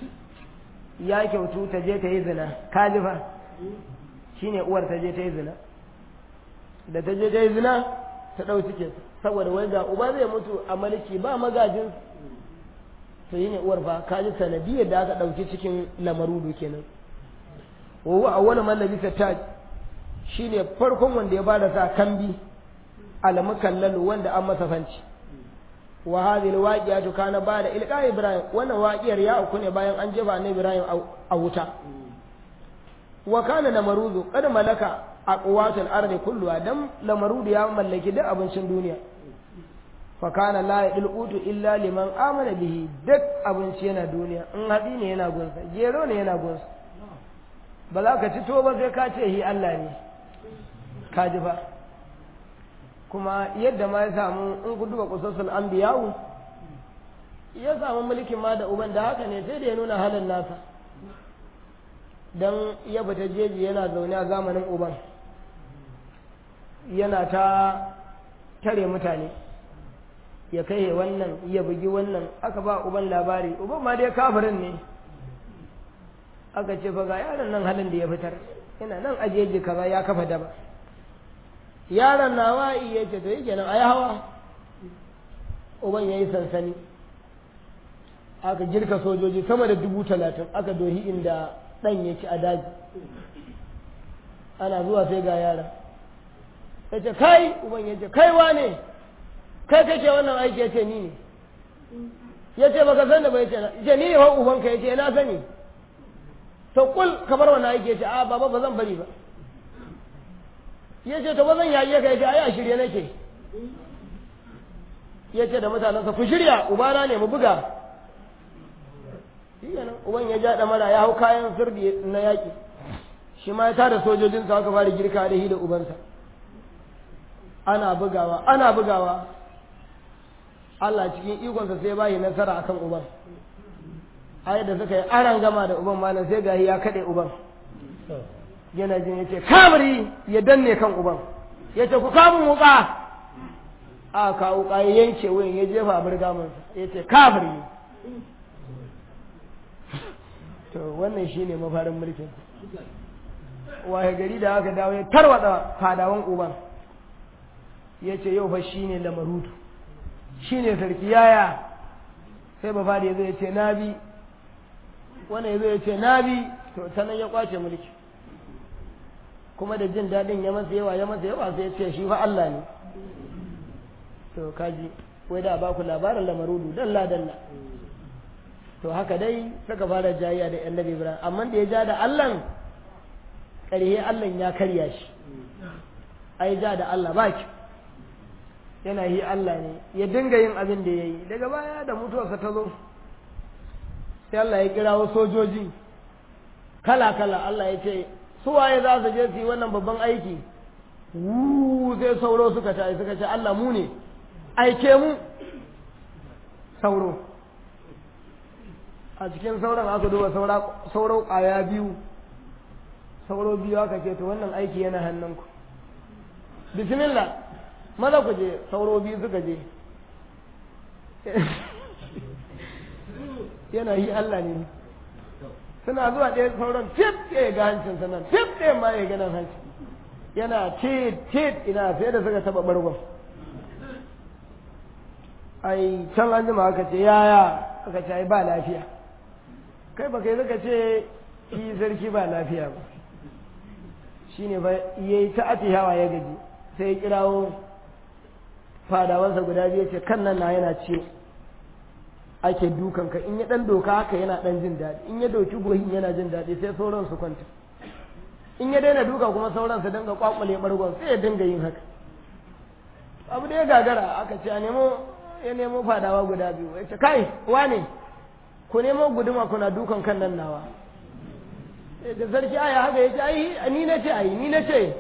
ya kyautu ta je ta yi zina kaji fa shine uwar ta je ta yi zina da ta je ta yi zina ta ɗau cike saboda wai ga uba zai mutu a maliki ba magajin to yi ne uwar fa kaji sanadiyar da aka ɗauki cikin lamarudu kenan wa huwa awwalu man labisa taj shine farkon wanda ya bada sa kambi almukallalu wanda an masa fanci wa hadhihi alwaqi'atu kana ba'da ilqa ibrahim wannan waqiyar ya auku ne bayan an jefa annabi ibrahim a wuta wa kana namaruzu qad malaka aqwatul ardi kulluha dan lamarudu ya mallaki duk abincin duniya fa kana la yadlutu illa liman amana bihi duk abinci yana duniya in hadi ne yana gunsa gero ne yana gunsa ba za ka ci to ba sai ka ce hi Allah ne ka ji ba kuma yadda ma ya samu in ku duba kusasul anbiya'u ya samu mulkin ma da uban da haka ne sai da ya nuna halin nasa dan ya bata jeji yana zaune a zamanin uban yana ta tare mutane ya kai wannan ya bugi wannan aka ba uban labari uban ma dai kafirin ne aka ce fa ga yaron nan halin da ya fitar yana nan ajeji kaza ya kafa daba yaron nawa iya ce to yake nan ayi hawa uban yayi sansani aka girka sojoji sama da dubu talatin aka dohi inda dan yake a daji ana zuwa sai ga yaron ya ce kai uban ya ce kai wane kai kake wannan aiki ya ce ni ne ya ce baka san da bai ce ce ni ne wa ubanka ya ce na sani to kul kamar wannan aiki ya ce a baba ba zan bari ba ya ce to ba zan yaye ka ya ce ai a shirye nake ya ce da mutanensa ku shirya ubana ne mu buga nan uban ya ja mara ya hau kayan sirdi na yaƙi shi ma ya tada sojojinsa aka fara girka da hi da ubansa ana bugawa ana bugawa Allah cikin ikonsa sai bayi nasara akan uban ai da suka yi aran gama da uban malam sai gahi ya kaɗe uban yana jin ya ce kamari ya danne kan uban ya ce ku kamun wuka a ka wuka ya yanke wuyan ya jefa a birgamansa ya ce kamari to wannan shine mafarin mulkin waye gari da aka dawo ya tarwada fadawan uban ya ce yau fa shine lamarudu shine sarki yaya sai ba fadi ya zo ya ce na bi wannan ya zo ya ce na bi to sannan ya kwace mulki kuma da jin daɗin ya masa yawa ya masa yawa sai ya ce shi fa Allah ne to kaji wai da ba ku labarin lamarudu dalla dalla to haka dai suka fara jayya da annabi Ibrahim amma da ya ja da Allah ƙarhe Allah ya karya shi ai ja da Allah ba ki yana yi Allah ne ya dinga yin abin da ya yi daga baya da mutuwarsa ta zo sai Allah ya kirawo sojoji kala kala Allah ya ce su waye za su je su yi wannan babban aiki Wuu sai sauro suka ta suka ce Allah mu ne aike mu sauro a cikin sauran aka duba sauro ƙwaya biyu sauro biyu aka ce to wannan aiki yana hannunku bismillah maza ku je sauro biyu suka je yana yi Allah ne suna zuwa ɗaya sauran tif ɗaya ga hancin sanan tif ɗaya ma ya ganin hanci yana tit tit ina sai da suka taɓa bargon ai can an jima aka ce yaya aka ce ai ba lafiya kai ba kai zaka ce shi sarki ba lafiya ba shine ba yayi ta atihawa ya gaji sai ya kirawo fadawansa guda biyu ce kan nan na yana ce ake dukan ka in ya dan doka haka yana dan jin daɗi in ya doki gohin yana jin daɗi sai sauran su kwanta in ya daina duka kuma sauran su dinga kwakwale bargon sai ya dinga yin haka abu da ya gagara aka ce a nemo ya nemo fadawa guda biyu ya ce kai wane ku nemo guduma kuna dukan kan nan nawa da sarki aya haka ya ce ai ni na ce ai ni na ce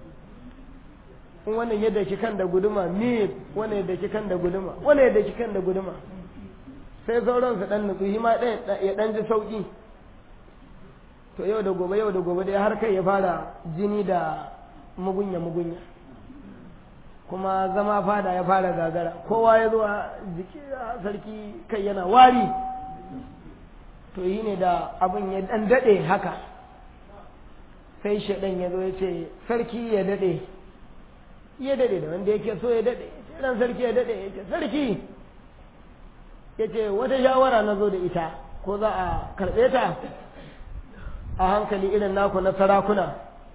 in wannan yadda ki kan da guduma ni wannan yadda ki kan da guduma wannan yadda ki kan da guduma sai sauran su dan nutsu hima ɗaya ya dan ji sauki to yau da gobe yau da gobe dai har kai ya fara jini da mugunya mugunya kuma zama fada ya fara gagara kowa ya zo a jiki sarki kai yana wari to yi ne da abin ya dan daɗe haka sai shaɗan ya zo ya ce sarki ya daɗe ya daɗe da wanda yake so ya daɗe ran sarki ya daɗe ya ce sarki ya ce wata shawara na zo da ita ko za a karɓe ta a hankali irin naku na sarakuna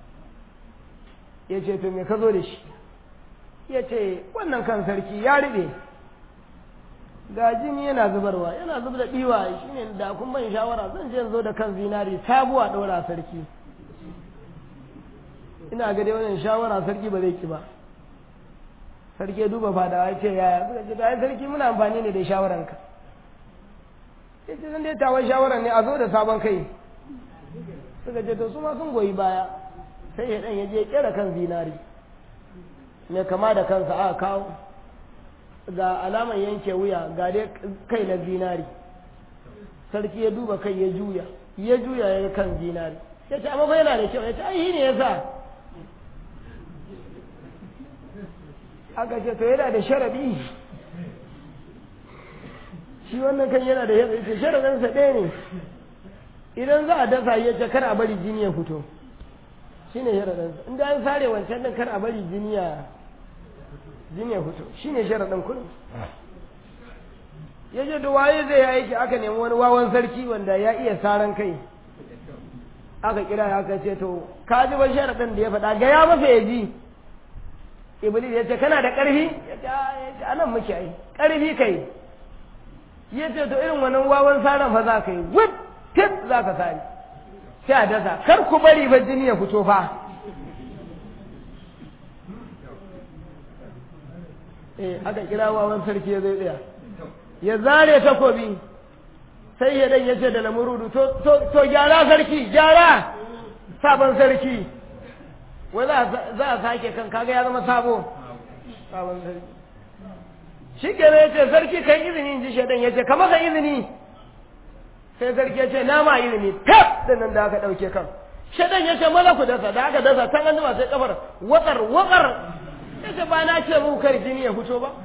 ya ce to me ka zo da shi ya ce wannan kan sarki ya riɓe ga jini yana zubarwa yana zub da ɗiwa shi ne da kun ban shawara zan je zo da kan zinari sabuwa ɗora sarki ina ga dai wannan shawara sarki ba zai ki ba sarki ya duba fadawa ya ce yaya suka ce ta sarki muna amfani ne da shawaranka ya ce zan dai tawon shawaran ne a zo da sabon kai suka ce to su ma sun goyi baya sai ya ɗan ya je kera kan zinari mai kama da kansa aka kawo ga alamar yanke wuya ga dai kai na zinari sarki ya duba kai ya juya ya juya ya kan zinari ya ce amma yana da kyau ya ce ai ne ya sa aka ce to yana da sharadi shi wannan kan yana da yadda ce sharadinsa ɗaya ne idan za a dasa ya ce kar a bari jini ya fito shi ne sharadinsa inda an sare wancan din kar a bari jini ya jini ya fito shi ne sharadin kullum ya ce da waye zai yi aiki aka nemi wani wawan sarki wanda ya iya saran kai aka kira ya aka ce to ka ji ba sharadin da ya faɗa ga ya masa ya ji iblis ya ce kana da ƙarfi ya ce anan muke ai ƙarfi kai ya ce to irin wannan wawan saran fa za ka yi wip tip za ka sani sai a dasa kar ku bari ba jini ya fito fa eh aka kira wawan sarki ya zai tsaya ya zare takobi sai ya dan ya ce da lamurudu to gyara sarki gyara sabon sarki wai za a sake kan kaga ya zama sabo sabon sarki shi kenan ya ce sarki kai izini in ji shaidan ya ce ka maka izini sai sarki ya ce nama iri ne tab da nan da aka ɗauke kan shaɗan ya ce maza ku dasa da aka dasa can an sai kafar watsar watsar ya ce ba na ce muku kar jini ya fito ba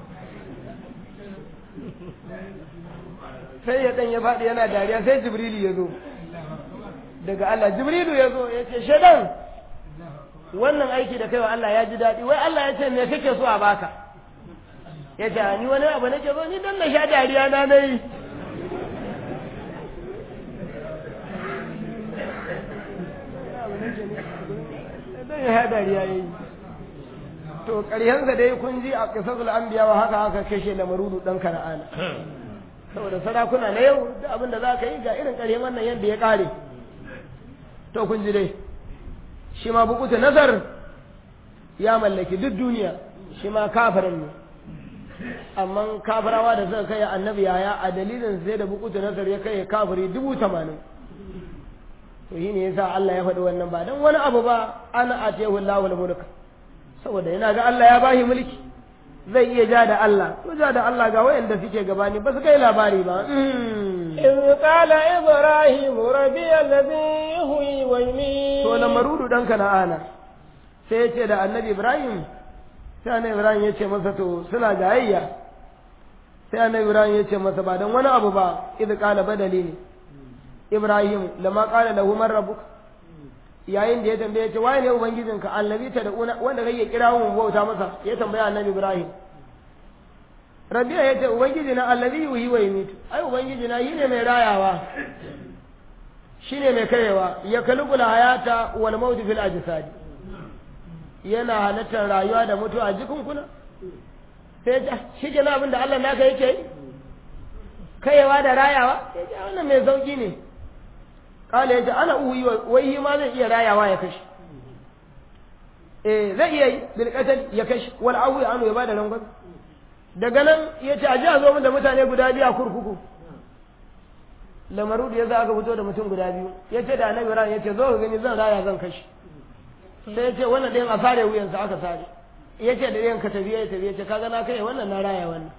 sai ya ɗan ya faɗi yana dariya sai jibrilu ya zo daga Allah jibrilu ya zo ya ce shaɗan wannan aiki da kai wa Allah ya ji daɗi wai Allah ya ce me kake so a baka ya ce ni wani abu nake so ni dan na sha dariya na nayi dan ya dariya yayi to ƙarshensa dai kun ji a qisasul anbiya wa haka haka kashe lamarudu dan kana'ana saboda sarakuna na yau da abin da za ka yi ga irin ƙarshen wannan yadda ya ƙare to kun ji dai shi ma bukuta nazar ya mallaki duk duniya shi ma kafirin ne amma kafirawa da suka kai annabi yaya a dalilin sai da bukuta nazar ya kai kafiri dubu tamanin to shi ne yasa Allah ya faɗi wannan ba don wani abu ba ana atiyahu Allahu mulka saboda yana ga Allah ya bashi mulki zai iya ja da Allah to ja da Allah ga wayanda suke gabani ba su kai labari ba إذ قال إبراهيم ربي الذي يهوي ويميت to lamarudu dan kana'ana sai ya ce da annabi Ibrahim sai annabi Ibrahim ya ce masa to suna jayayya sai annabi Ibrahim ya ce masa ba dan wani abu ba idh qala badali ne Ibrahim lama qala lahu man rabbuka yayin da ya tambaye ya ce waye ne ubangijinka annabi ta da wanda kake kira mu bauta masa ya tambaya annabi Ibrahim Rabi'a ya ce ubangiji na allazi yuhi wa yumitu ai ubangiji na shine mai rayawa shine mai karewa ya kalubul hayata wal maut fil ajsad yana halittar rayuwa da mutuwa a jikin kuna sai ya shi ke na abin da Allah naka yake yi kayewa da rayawa ya ce wannan mai sauki ne kala ya ce ana uhi wai ma zai iya rayawa ya kashe eh zai iya yi bil ya kashe wal awi anu ya bada rangon daga nan ya ce a ji a zo min da mutane guda biyu a kurkuku lamaru da ya za aka fito da mutum guda biyu ya ce da annabi ran ya ce zo ka gani zan raya zan kashe sai ya ce wannan ɗayan a sare wuyansa aka sare ya ce da ɗayan ka tafi ya tafi ya ce kaga na kai wannan na raya wannan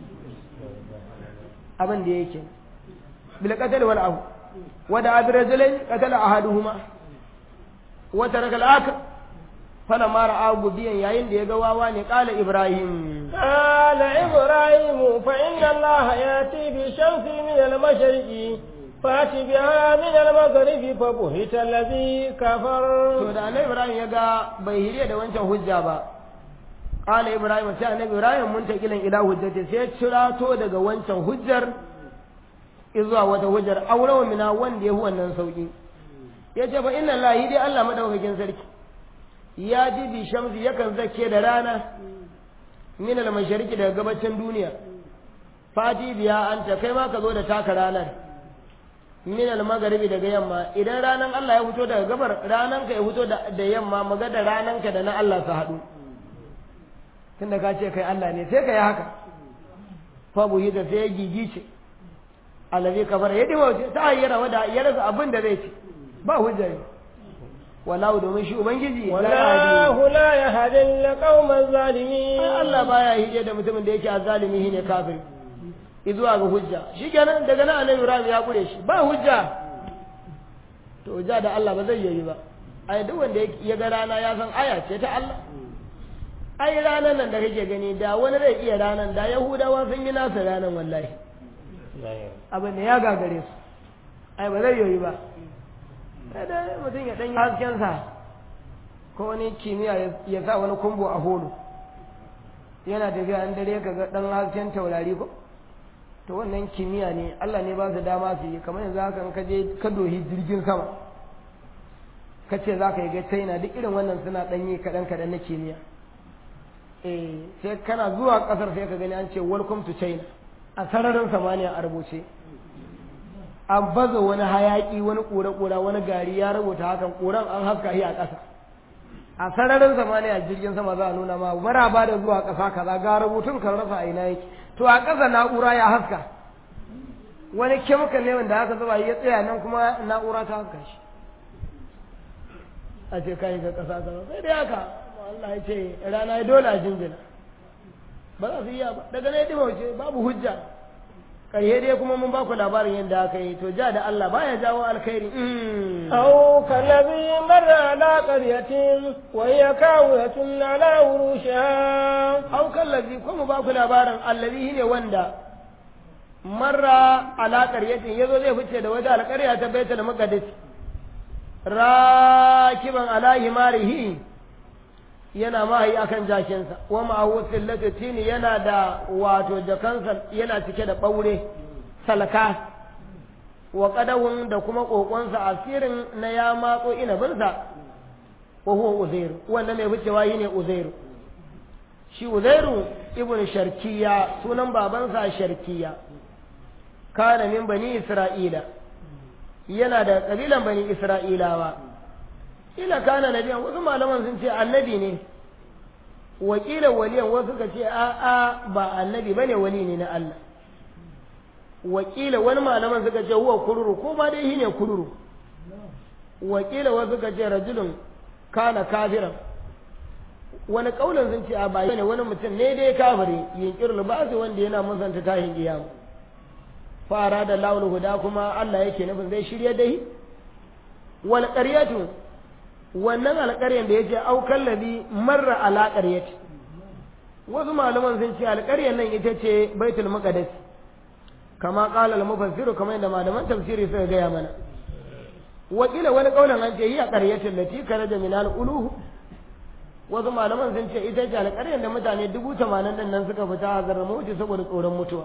abin da yake bil qatl wal ahu wa da abi rajulain qatala ahaduhuma wa taraka al akhar فلما رأى غبيا yayin da ya ga wawa ne qala ibrahim قال إبراهيم فإن الله يأتي بالشمس من المشرق فأت بها من المغرب فبهت الذي كفر to da annabi ibrahim ya ga bai hiriya da wancan hujja ba qala ibrahim sai annabi ibrahim mun ta kilan ila hujjati sai cirato daga wancan hujjar izuwa wata hujjar aurawa mina wanda ya hu wannan sauki yace fa inna allahi dai Allah madaukakin sarki ya ji bi shamsi yakan zake da rana min al-mashariki daga gabacin duniya fati biya anta kai ma ka zo da taka ranar min al-magharibi daga yamma idan ranan Allah ya fito daga gabar ranan ka ya fito da yamma maga da ranan ka da na Allah su haɗu tunda ka ce kai Allah ne sai ka yi haka fa buhi da sai ya gigice allazi kafara ya dima ta ayyara wada ya rasa abin da zai ci ba hujja ne wallahu domin shi ubangiji wallahu la yahdi al-qawma adh-dhalimin Allah baya hije da mutumin da yake azzalimi shine kafir izuwa ga hujja shikenan daga nan annabi Ibrahim ya kure shi ba hujja to ja da Allah ba zai yi ba ai duk wanda ya ga rana ya san aya ce ta Allah ai ranan nan da kake gani da wani zai iya ranan da Yahudawa sun yi nasa ranan wallahi abin da ya gagare su ai ba zai yi ba sai dai mutum ya ɗan haskensa ko wani kimiyya ya sa wani kumbo a holo yana tafiya an dare ka ga ɗan hasken taurari ko to wannan kimiyya ne Allah ne ba su dama su yi kamar yanzu haka ka je ka dohi jirgin sama ka ce za ka yi ga china duk irin wannan suna ɗanyi kaɗan kaɗan na kimiyya eh sai kana zuwa ƙasar sai ka gani an ce welcome to china a sararin samaniya a rubuce an baza wani hayaki wani kura-kura wani gari ya rubuta hakan kuran an haska shi a ƙasa a sararin samaniya jirgin sama za a nuna ma maraba da zuwa ƙasa kaza ga rubutun kan rasa a ina yake to a ƙasa na'ura ya haska wani kemikal ne wanda aka zuba ya tsaya nan kuma na'ura ta haska shi a ce kai ga ƙasa kaza sai dai haka Allah ya ce rana ya dole a jinjina ba za su iya ba daga ne dimauce babu hujja ƙarye dai kuma mun ba ku labarin yadda aka yi to ja da Allah baya jawo alkhairi أو كالذي مر على قرية وهي كاوية على عروشها au kallazi ko mu ba ku labarin allazi ne wanda marra ala qaryatin yazo zai fice da wata alƙarya ta baitul maqdis rakiban ala himarihi yana mahayi akan jakinsa wa ma'ahu sillatu tini yana da wato jakansa yana cike da ɓaure salka wa qadawun da kuma kokonsa asirin na ya matso inabinsa wa huwa uzairu wanda mai ficewa yi ne uzairu shi uzairu ibn sharkiya sunan babansa sharkiya kana min bani isra'ila yana da kabilan bani isra'ilawa ila kana nabiyan wasu malaman sun ce annabi ne wakilan waliyan wasu suka ce a a ba annabi bane wali ne na Allah wakila wani malaman suka ce huwa kururu ko ma dai shine kururu wakila wasu suka ce rajulun kana kafiran wani kaulin sun ce a ba ne wani mutum ne dai kafiri yinkir libasi wanda yana musanta tahin kiyama fara da laul huda kuma Allah yake nufin zai shirye dai wal qaryatu wannan alƙaryan da yace au kallabi marra ala qaryati wasu malaman sun ce alƙaryan nan ita ce baitul maqdis kama qala al mufassir kamar yadda malaman tafsiri suka gaya mana wakila wani kaulan an ce hiya qaryatul lati karaja min al uluh wasu malaman sun ce ita ce alƙaryan da mutane dubu tamanin din nan suka fita a zarar mutu saboda tsoron mutuwa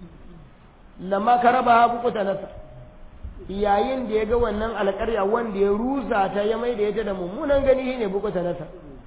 lamma ka raba ha bukuta nasa yayin da ya ga wannan alƙarya wanda ya rusa ta ya mai da ita da mummunan gani shine bukuta nasa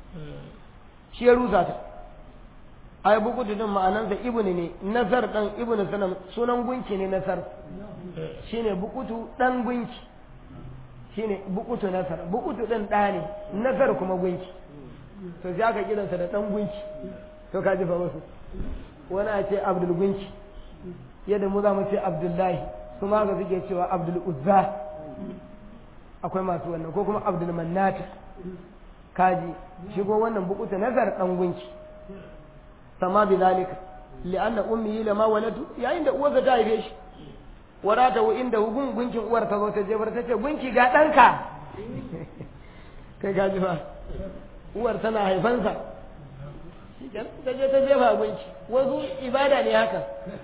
shi ya rusa ta ai bukutu din ma'anansa ibnu ne nasar dan ibnu sanam sunan gunki ne nasar shine bukutu dan gunki shine bukutu nasar bukutu din da ne nasar kuma gunki to sai aka kiransa da dan gunki to ka ji fa wasu wani a ce abdul gunki yadda mu za mu ce abdullahi su ma ga suke cewa abdul uzza akwai masu wannan ko kuma abdul mannata kaji shigo wannan bukuta nazar dan gunki sama bi zalika li'anna ummihi lama waladu yayin da uwarsa ta haife shi warata wa inda gun gunkin uwar ta zo ta jefar ta ce gunki ga danka kai kaji fa uwar tana haifansa ta je ta jefa gunki wasu ibada ne haka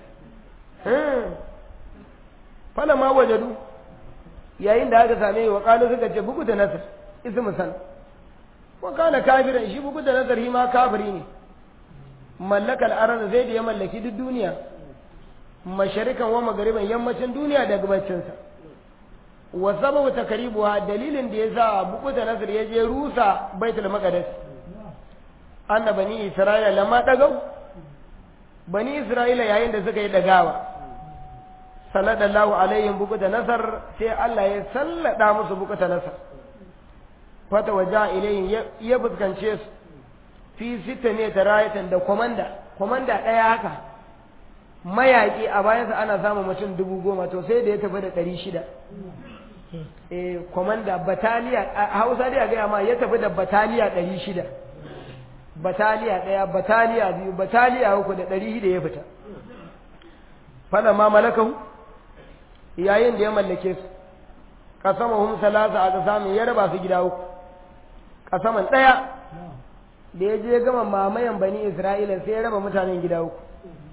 fala ma wajadu yayin da aka same wa kalu suka ce bugu da nasar ismu san wa kana kafiran shi bugu da nasar ma kafiri ne mallakal arana zai da ya mallaki duk duniya masharikan wa magariban yammacin duniya da gabacinsa wa sababu takribuha dalilin da yasa bugu da nasar ya je rusa baitul maqdis anna bani isra'ila lamma dagau bani isra'ila yayin da suka yi dagawa sallallahu alaihim bukuta nasar sai Allah ya sallada musu bukuta nasar fata waja ilayhim ya fuskance su fi sita ne ta rayatan da komanda komanda ɗaya haka mayaƙi a bayansa ana samun mutum dubu goma to sai da ya tafi da ɗari shida eh komanda bataliya a hausa dai a gaya ma ya tafi da bataliya ɗari shida bataliya ɗaya bataliya biyu bataliya uku da ɗari shida ya fita fada ma malakahu yayin da ya mallake su kasamahum salasa a kasamin ya raba su gida uku kasaman ɗaya da ya je gama mamayan bani isra'ila sai ya raba mutanen gida uku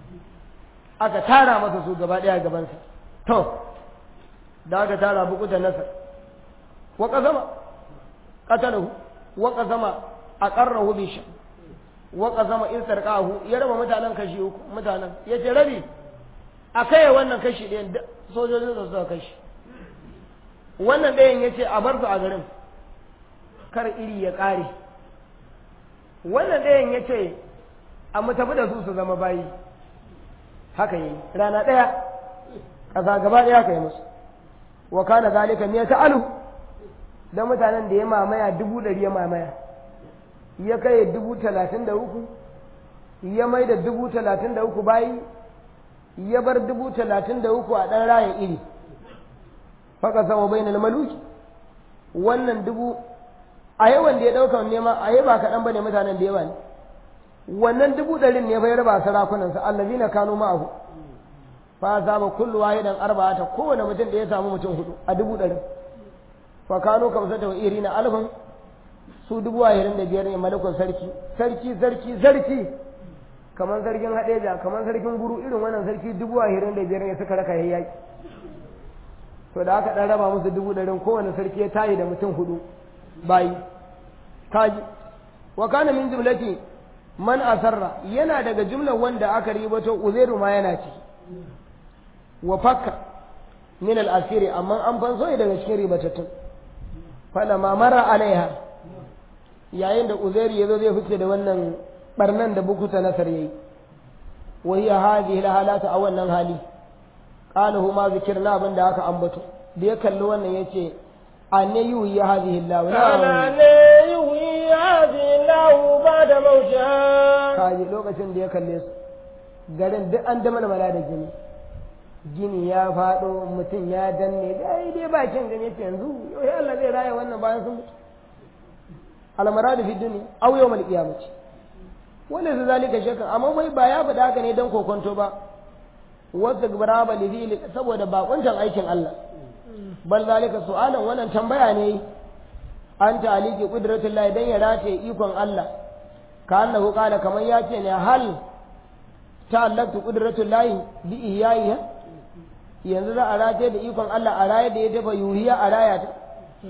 aka tara masa su gaba ɗaya gabansa to da aka tara bukutan nasa wa kasama qatalahu wa kasama aqarrahu bi sha wa kasama in sarqahu ya raba mutanen kashi uku mutanen yace rabi a kai wannan kashi ɗayan sojojin da suka kashi wannan ɗayan ya ce a bar su a garin kar iri ya ƙare wannan ɗayan ya ce a mu tafi da su su zama bayi haka yi rana ɗaya ƙasa gaba ɗaya ka yi musu wa kana zalika ne ta alu da mutanen da ya mamaya dubu ɗari ya mamaya ya kai dubu talatin da uku ya mai da dubu talatin da uku bayi ya bar dubu talatin da uku a ɗan rayan iri faka sama bai na maluki wannan dubu a yawan da ya ɗauka nema a yi ba kaɗan ba ne mutanen da yawa ne wannan dubu ɗarin ne bai raba sarakunansa allazi na kano ma'ahu fa saba kullu wahidan arba'ata kowane mutum da ya samu mutum hudu a dubu ɗari fa kano kamsata wa irina alfin su dubu ashirin da biyar ne malakun sarki sarki sarki sarki kamar sarkin haɗeja kamar sarkin guru irin wannan sarki dubu ashirin da biyar ne suka raka yayyaki to da aka ɗan raba musu dubu ɗarin kowane sarki ya tayi da mutum hudu bayi kaji wa kana min jumlati man asarra yana daga jumlar wanda aka ribato uzairu ma yana ciki wa fakka min al-asiri amma an fanso daga cikin ribatattun fala ma mara alaiha yayin da uzairu yazo zai fice da wannan barnan da bukuta nasar yayi wa hiya hadhihi al-halatu a wannan hali qala huma zikirna abin da aka ambato da ya kalli wannan yace anne yuhi hadhihi Allah قال أن يحيي هذه الله بعد موتها kaji lokacin da ya kalle su garin duk an da malmala da gini gini ya faɗo mutum ya danne dai dai bakin gani yace yanzu yau ya Allah zai raya wannan bayan sun mutu almaradu fi dunya aw yawmal qiyamati wala su zalika shakka amma wai ba ya faɗa haka ne dan kokonto ba wasu gabara ba lidili saboda bakuntan aikin Allah bal zalika su'alan wannan tambaya ne an taliki qudratullahi dan ya rataye ikon Allah ka annahu qala kamar ya ce ne hal ta'allaqtu qudratullahi bi iyayiha yanzu za a rataye da ikon Allah a raye da ya dafa yuhiya a raya ta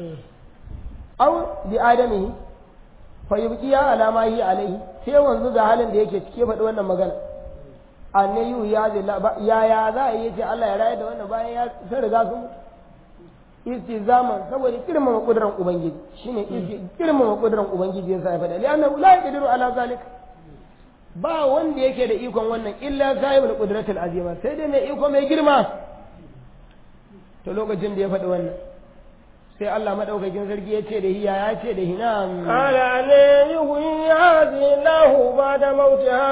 aw bi adamihi fa yubqiya ala ma hi alaihi sai wanzu ga halin da yake cike faɗi wannan magana anne yuhiya ya ya za a yi ce Allah ya raye da wannan bayan ya sun riga sun mutu istizaman saboda girmama kudurar ubangiji shine girmama kudurar ubangiji yasa ya faɗa li'annahu la yaqdiru ala zalik ba wanda yake da ikon wannan illa sahibul qudratil azima sai dai mai iko mai girma to lokacin da ya faɗi wannan sai Allah madaukakin sarki ya ce da hiya ya ce da hina قال أن يحيي هذه الله بعد موتها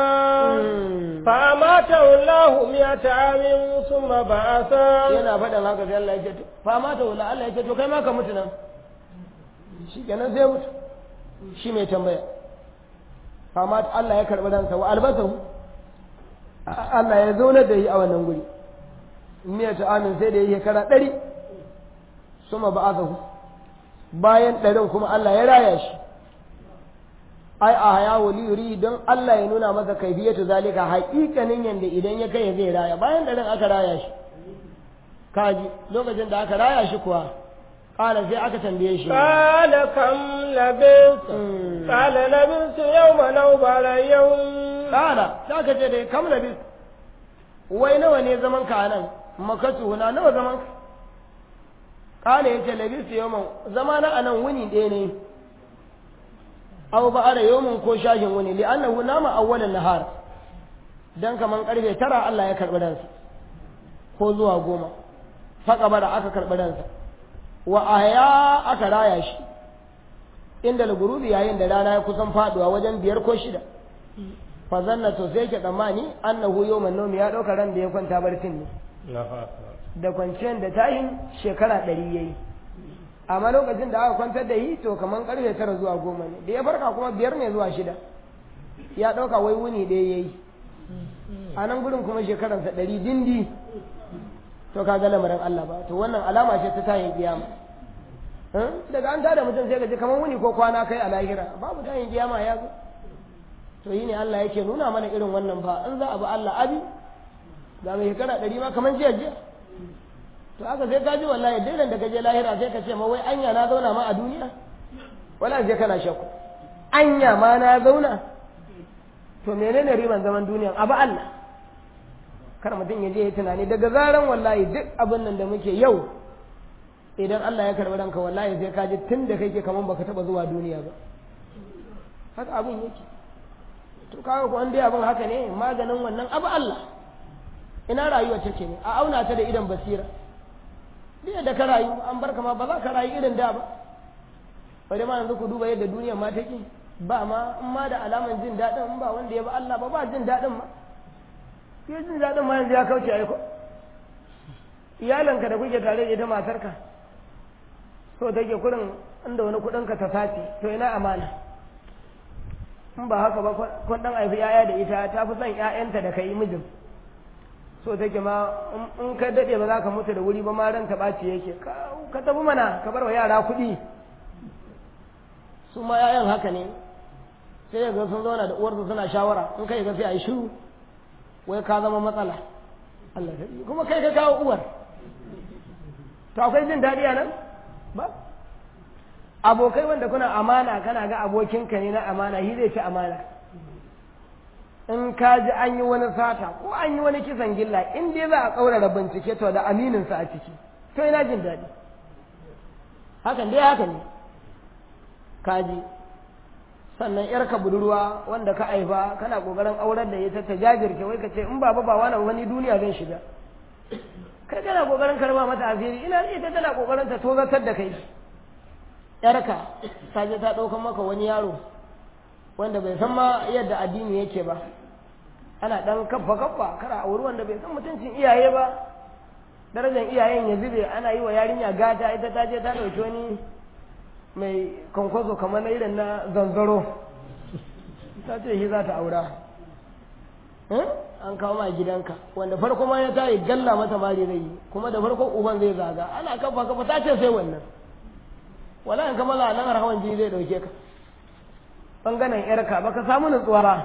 فأماته الله مئة عام ثم بعثه yana faɗin haka sai Allah ya ce to fa mata wala Allah ya ce to kai ma ka mutu nan shi kenan sai mutu shi mai tambaya fa mata Allah ya karɓi ransa wa albasahu Allah ya zauna da shi a wannan guri miya ta amin sai da ya shekara ɗari suma ba'athahu bayan ɗarin kuma Allah ya raya shi ai a haya wali yuri don Allah ya nuna masa kaifiyatu zalika haƙiƙanin yanda idan ya kai zai raya bayan ɗarin aka raya shi kaji lokacin da aka raya shi kuwa ƙala sai aka tambaye shi قال كم لبثت قال لبثت يوما أو بعض يوم ƙala sai aka ce da kam labis wai nawa ne zaman ka nan makatu na nawa zaman ka ƙala ya ce labis yawman zama na anan wuni ɗaya ne aw ba ara yawmin ko shashin wuni li annahu nama awwalan nahar dan kaman karfe tara Allah ya karbi ransa ko zuwa goma faka bara aka karbi ransa wa ahya aka raya shi inda al-gurubi yayin da rana ya kusan faduwa wajen biyar ko shida fa zanna to sai ke tsammani annahu yawman nawmi ya dauka ran da ya kwanta barcin ne da kwanciyar da tayin shekara ɗari yayi amma lokacin da aka kwantar da yi to kamar karfe tara zuwa goma ne da ya farka kuma biyar ne zuwa shida ya ɗauka wai wuni ɗaya ya yi a nan gudun kuma shekaransa ɗari dindi to ka ga lamarin Allah ba to wannan alama ce ta tayin kiyama daga an tada mutum sai ka ji kamar wuni ko kwana kai a lahira babu tayin kiyama ya zo to yi ne Allah yake nuna mana irin wannan ba in za a bi Allah abi ga mai shekara ɗari ma kamar jiya jiya to aka sai ka ji wallahi daidan da ka je lahira sai ka ce ma wai anya na zauna ma a duniya wala sai kana shakku anya ma na zauna to menene riban zaman duniya abu Allah kar mutum ya je ya tunani daga zaran wallahi duk abin nan da muke yau idan Allah ya karɓi ranka wallahi sai ka ji tun da kake kaman baka taba zuwa duniya ba haka abin yake to kaga ko an dai abin haka ne maganin wannan abu Allah ina rayuwa take ne a auna ta da idan basira duk da ka rayu an barka ma ba za ka rayu irin da ba bari ma yanzu ku duba yadda duniyar ma take ba ma in ma da alaman jin daɗin in ba wanda ya ba Allah ba ba jin daɗin ma ya jin daɗin ma yanzu ya kauce ai ko iyalanka da kuke tare da ita matarka so take kurin inda wani kuɗin ka ta sace to ina amana in ba haka ba kun dan aifi yaya da ita ta fi son ƴaƴanta da kai mijin so take ma in ka daɗe ba za ka mutu da wuri ba ma ran ta ɓaci yake ka tafi mana ka bar wa yara kuɗi su ma 'ya'yan haka ne sai ya ga sun zauna da uwarsu suna shawara in kai ga sai a yi shiru wai ka zama matsala Allah kuma kai ka kawo uwar to akwai jin daɗi a nan ba abokai wanda kuna amana kana ga abokinka ne na amana shi zai ci amana in ka ji an yi wani sata ko an yi wani kisan gilla in dai za a ƙaurara bincike to da amininsa a ciki to ina jin daɗi hakan dai haka ne kaji sannan yarka budurwa wanda ka haifa kana kokarin aurar da ita ta jajirce wai ka ce in baba ba wani wani duniya zan shiga kai kana kokarin karba mata asiri ina ita tana kokarin ta tozatar da kai yarka ta je ta ɗaukan maka wani yaro wanda bai san ma yadda addini yake ba ana ɗan kaffa kaffa kara auri wanda bai san mutuncin iyaye ba darajar iyayen ya zube ana yi wa yarinya gata ita ta je ta ɗauki wani mai kwankwaso kamar na irin na zanzaro ta ce shi za ta aura an kawo ma gidanka wanda farko ma ya tayi galla mata mari zai yi kuma da farko uban zai zaga ana kafa kafa ta ce sai wannan wala in kamala nan har hawan jini zai dauke ka bangaren yarka baka samu nutsuwa ba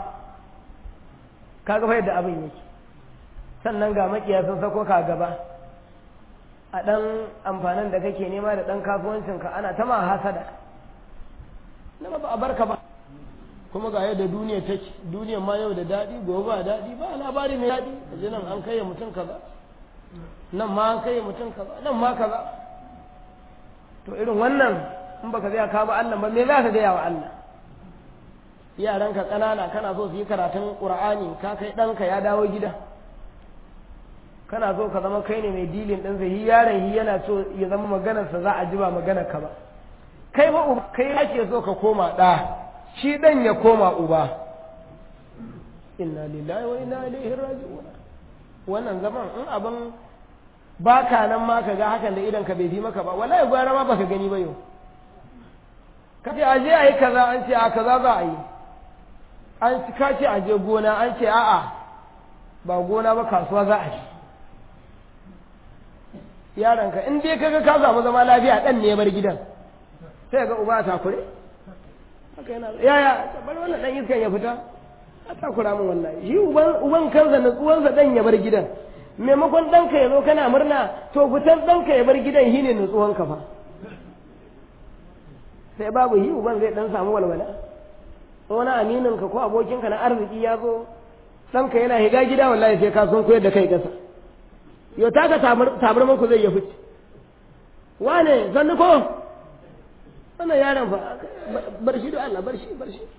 ka ga yadda abin yake sannan ga makiya sun sako ka gaba a ɗan amfanin da kake nema da ɗan kasuwancinka ana ta ma hasada na ba a barka ba kuma ga yadda duniya take duniya ma yau da daɗi gobe ba daɗi ba labari mai daɗi a ji nan an kai mutum kaza nan ma an kai mutum kaza nan ma kaza to irin wannan in baka zai ka ba Allah ba me za ka gaya wa Allah yaranka ƙanana kana so su yi karatun ƙur'ani ka kai ɗanka ya dawo gida kana so ka zama kai ne mai dilin ɗinsa hi yaron hi yana so ya zama maganarsa za a ji ba maganar ka ba kai ba uba kai ake so ka koma ɗa shi ɗan ya koma uba inna lillahi wa inna ilaihi raji'un wannan zaman in abin baka nan ma ka ga hakan da idan ka bai fi maka ba wallahi gwara ma baka gani ba yau ka ce aje a yi kaza an ce a kaza za a yi an ka ce aje gona an ce a'a ba gona ba kasuwa za a yi yaranka in dai kaga ka samu zama lafiya dan ne ya bar gidan sai ga uba ta kure haka yana yaya bar wannan dan iskan ya fita a takura min wallahi shi uban uban kansa nutsuwansa dan ya bar gidan maimakon ɗanka ya zo kana murna to fitar ɗanka ya bar gidan shi ne nutsuwanka fa sai babu yi uban zai dan samu walwala wani amininka ko abokinka na arziki ya zo ɗanka yana higa gida wallahi sai ka sun koyar da kai ƙasa yau taka tabar muku zai ya fice wane zanni ko wannan yaron fa bar shi da Allah bar shi bar shi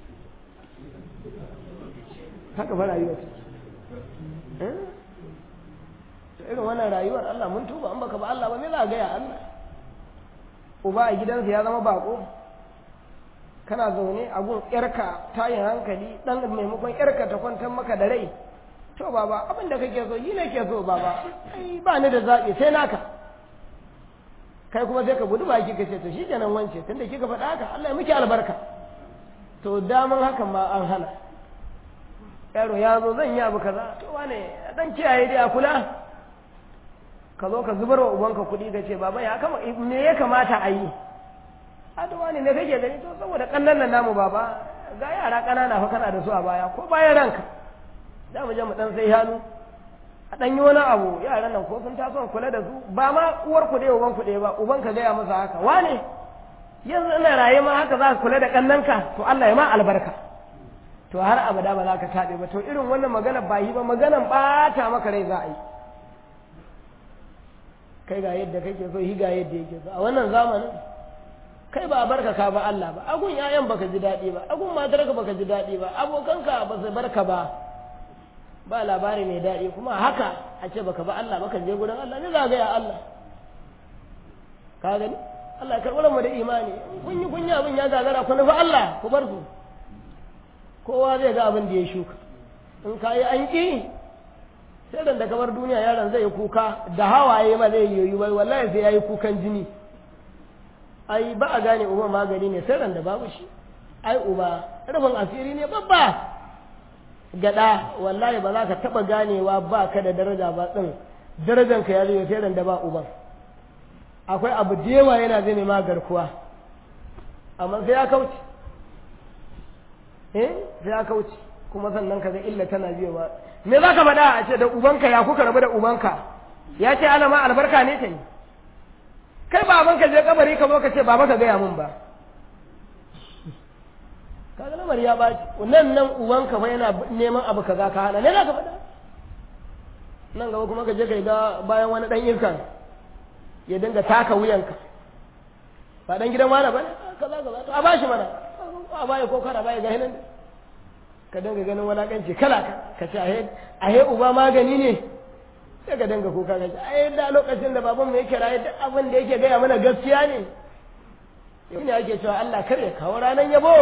haka fa rayuwa ce irin wannan rayuwar Allah mun tuba an baka ba Allah ba me za ga ya Allah uba a gidansa ya zama bako kana zaune a gun yarka tayin hankali dan maimakon yarka ta kwantar maka da rai to baba abin da kake so yi ne ke so baba ai ba ni da zaɓi sai naka kai kuma sai ka gudu baki ka ce to shi kenan wance tunda kika faɗa haka Allah ya miki albarka to daman hakan ma an hana yaro ya zo zan yi abu kaza to wane dan kiyaye dai a kula ka zo ka zubar wa ubanka kuɗi ka ce baba ya kama me ya kamata a yi aduwa ne me kake gani to saboda kannan nan namu baba ga yara ƙanana fa kana da su a baya ko bayan ranka za mu je mu dan sai hannu a dan yi wani abu yaran nan ko sun taso kula da su ba ma uwar ku ɗaya uban ku ɗaya ba uban ka gaya masa haka wane yanzu ina raye ma haka za ka kula da kannanka to Allah ya ma albarka to har abada ba za ka taɓe ba to irin wannan magana ba yi ba maganan ɓata maka rai za a yi kai ga yadda kake so hi ga yadda yake so a wannan zamanin kai ba a barka ka ba Allah ba agun ƴaƴan baka ji daɗi ba agun matarka baka ji daɗi ba abokanka ba su barka ba ba labari mai daɗi kuma haka a ce baka ba Allah baka je gurin Allah ne za ga ya Allah ka gani Allah ya karɓar mu da imani kun yi kunya abin ya gagara ku nufi Allah ku bar su kowa zai ga abin da ya shuka in ka yi an ƙi sai da kamar duniya yaron zai yi kuka da hawaye ma zai yoyi wai wallahi sai ya yi kukan jini ai ba a gane uba magani ne sai da babu shi ai uba rufin asiri ne babba gada wallahi ba za ka taba ganewa ba ka da daraja ba din darajan ka ya zo sai da ba uban akwai abu da yawa yana zai ma garkuwa amma sai ya kauce eh sai ya kauce kuma sannan ka ga illa tana biyowa me za ka faɗa a ce da ubanka ya kuka rabu da ubanka ya ce ana ma albarka ne ta yi kai babanka je kabari ka zo ka ce baba ka gaya min ba kaga lamar ya baci nan nan ubanka fa yana neman abu kaza ka hana ne za ka faɗa nan gaba kuma ka je ka ga bayan wani ɗan irkan ya dinga taka wuyanka ba ɗan gidan wani ba ne kaza kaza to a bashi mana a baya ko kara baya ga hinan ka dinga ganin walakanci kala ka ce a he uba magani ne sai ka dinga kuka ka ce ai da lokacin da babanmu yake raye duk abin da yake gaya mana gaskiya ne shi ne ake cewa Allah kar ya kawo ranar yabo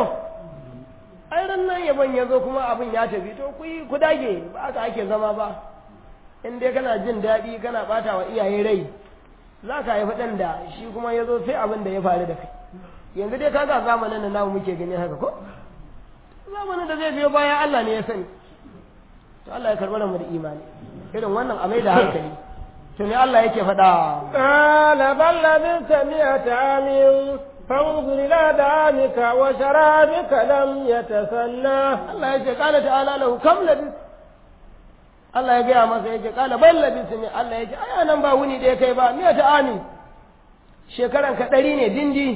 ai ran nan yabon ya zo kuma abin ya tafi to ku yi ku dage ba haka ake zama ba in dai kana jin daɗi kana ɓata wa iyaye rai za ka haifi ɗan da shi kuma ya zo sai abin da ya faru da kai yanzu dai kaga zamanin da namu muke gani haka ko zamanin da zai biyo bayan Allah ne ya sani to Allah ya karɓar mu da imani irin wannan a mai da hankali to ne Allah yake faɗa قال بل لبثت مئة عام فانظر إلى دعامك وشرابك لم يتسنى Allah yake kala ta'ala lahu kam labis Allah ya gaya masa yake kala bal labis ne Allah yake ai nan ba wuni da ya kai ba me ta ami shekaran ka ɗari ne dindi